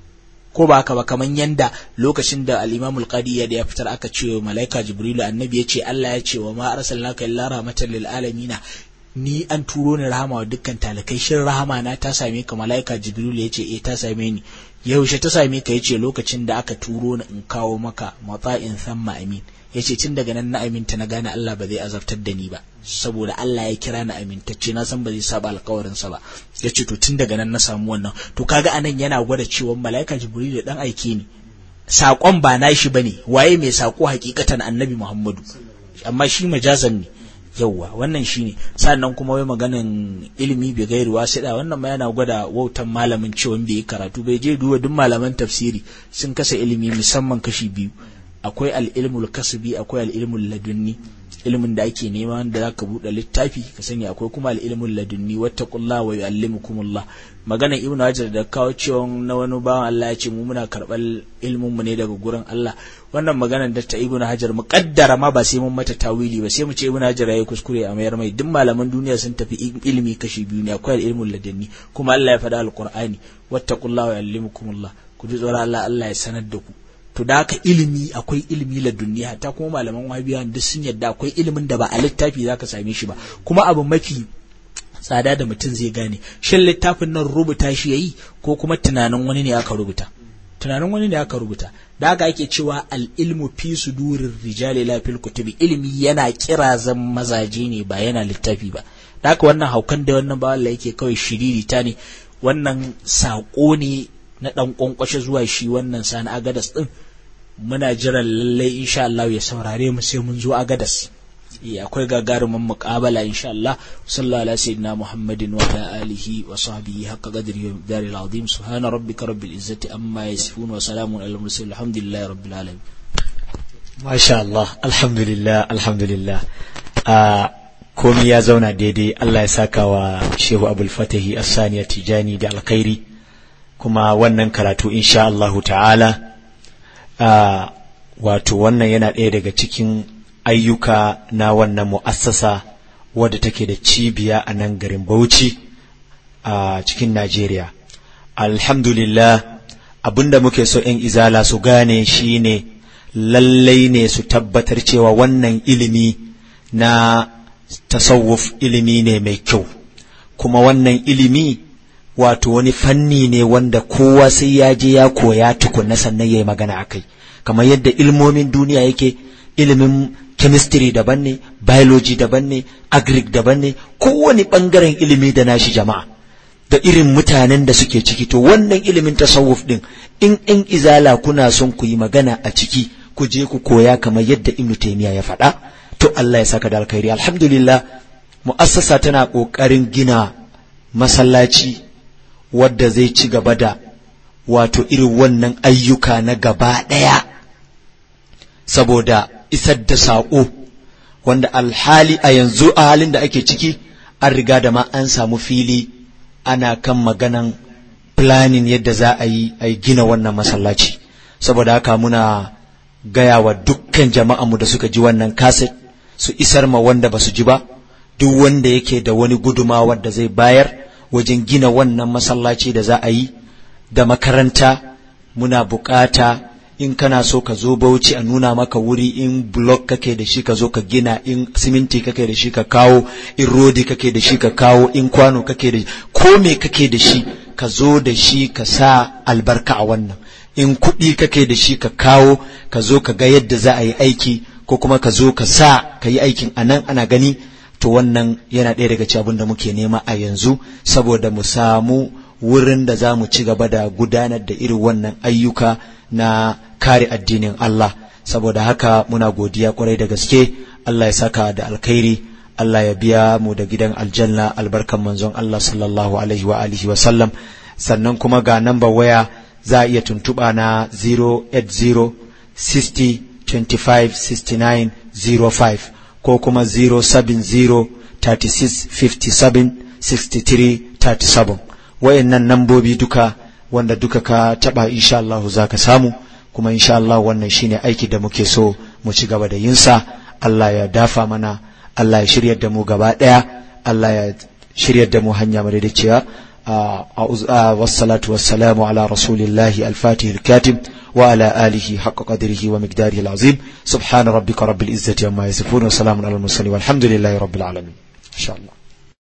A: ko ba haka ba kaman yanda lokacin da al-Imam al-Qadi ya ya fitar aka ce wa malaika Jibrilu annabi ya ce Allah ya ce wa ma arsalnaka illa rahmatan lil alamin ni an turo ni rahama wa dukkan talakai shin rahama na ta same ka malaika Jibrilu ya ce eh ta same ni yaushe ta same ka yace lokacin da aka turo ni in kawo maka mata'in thamma amin yace tun daga nan na aminta na gane Allah ba zai azabtar da ni ba saboda Allah ya kira ni amintacce na san ba zai saba alkawarin sa ba yace to tun daga nan na samu wannan to kaga anan yana gwada cewa malaika jibril dan aike ni sakon ba nashi bane waye mai sako hakikatan annabi muhammadu amma shi majazan ne yauwa wannan shine sannan kuma wai maganan ilimi bai gairu wasiɗa wannan ma yana gwada wautan malamin cewa bai yi karatu bai je duba duk malaman tafsiri sun kasa ilimi musamman kashi biyu akwai al'ilmul kasbi akwai al'ilmul ladunni ilimin da ake nema wanda zaka buɗe littafi ka sani akwai kuma al'ilmul ladunni wattaqullah wa yu'allimukumullah magana ibnu hajar da kawo cewa na wani bawan Allah ya ce mu muna karɓar ilmin mu ne daga gurin Allah wannan magana da ta ibnu hajar mu kaddara ma ba sai mun mata tawili ba sai mu ce ibnu hajar yayi kuskure a mayar mai duk malaman duniya sun tafi ilimi kashi biyu ne akwai al'ilmul ladunni kuma Allah ya faɗa alqur'ani wattaqullah wa yu'allimukumullah ku ji tsoron Allah Allah ya sanar da ku to da haka ilimi akwai ilimi la duniya ta kuma malaman wahabiya duk sun yadda akwai ilimin da ba a littafi zaka same shi ba kuma abu mafi tsada da mutum zai gane shin littafin nan rubuta shi yayi ko kuma tunanin wani ne aka rubuta tunanin wani ne aka rubuta da haka ake cewa al ilmu fi sudurir rijali la fil kutubi ilimi yana kirazan mazaje ne ba yana littafi ba da haka wannan haukan da wannan ba Allah yake kawai shiriri ta ne wannan sako ne na ɗan ƙwanƙwashe zuwa shi wannan sani agadas ɗin muna jiran lallai insha Allah ya saurare mu sai mun zo agadas akwai gagarumin muƙabala insha Allah sallallahu alaihi sayyidina Muhammadin wa ala alihi wa sahbihi haqqa qadri wa daril azim subhana rabbika rabbil izzati amma yasifun wa salamun alal mursalin alhamdulillahi rabbil alamin
B: masha Allah alhamdulillah alhamdulillah komi ya zauna daidai Allah ya saka wa Shehu Abul Fatahi As-Saniya Tijani da alkhairi kuma wannan karatu insha Allahu ta'ala uh, wato wannan yana ɗaya daga cikin ayyuka na wannan mu'assasa wadda take da cibiya a nan garin Bauchi a uh, cikin Najeriya. Alhamdulillah abinda muke so ‘yan izala su gane shine lallai ne su tabbatar cewa wannan ilimi na tasawuf ilimi ne mai kyau kuma wannan ilimi wato wani fanni ne wanda kowa sai ya je ya koya tukunna sannan ya yi magana a kai kamar yadda ilmomin duniya yake ilimin chemistry daban ne biology daban ne agric daban ne kowane ɓangaren ilimi da nashi jama'a da irin mutanen da suke ciki to wannan ilimin tasawuf din in in izala kuna son ku yi magana a ciki ku je ku koya kamar yadda ibnu taymiya ya faɗa to Allah ya saka da alkhairi alhamdulillah mu'assasa tana ƙoƙarin gina masallaci wadda zai ci gaba da wato irin wannan ayyuka na gaba ɗaya saboda isar da saƙo wanda alhali a yanzu a halin da ake ciki an riga da ma an samu fili ana kan maganan planning yadda za a yi a gina wannan masallaci saboda haka muna gaya wa dukkan jama'anmu da suka ji wannan kaset su isar ma wanda ba su ji ba duk wanda yake da wani guduma da zai bayar wajen gina wannan masallaci da za a yi da makaranta muna bukata in kana so ka zo bauchi a nuna maka wuri in block kake da shi ka zo ka gina in siminti kake da shi ka kawo in rodi kake da shi ka kawo in kwano kake da shi ko me kake da shi ka zo da shi ka sa albarka a wannan in kuɗi kake da shi ka kawo ka zo ka ga yadda za a yi aiki ko kuma ka zo ka sa ka yi aikin a nan ana gani to wannan yana ɗaya daga cikin abin da muke nema a yanzu saboda mu samu wurin da za mu ci gaba da gudanar da irin wannan ayyuka na kare addinin Allah saboda haka muna godiya kwarai da gaske Allah ya saka da alkhairi Allah ya biya mu da gidan aljanna albarkan manzon Allah sallallahu alaihi wa alihi wa sallam sannan kuma ga namba waya za a iya tuntuɓa na 080 60 25 69 05 ko kuma 070 36 57 63 37 wayannan nambobi duka wanda duka ka taba insha Allah za ka samu kuma insha Allah wannan shine aiki da muke so mu ci gaba da yinsa Allah ya dafa mana Allah ya shiryar da mu gaba daya Allah ya shiryar da mu hanya madaidaiciya والصلاة والسلام على رسول الله الفاتح الكاتب وعلى آله حق قدره ومقداره العظيم سبحان ربك رب العزة عما يصفون وسلام على المرسلين والحمد لله رب العالمين إن شاء الله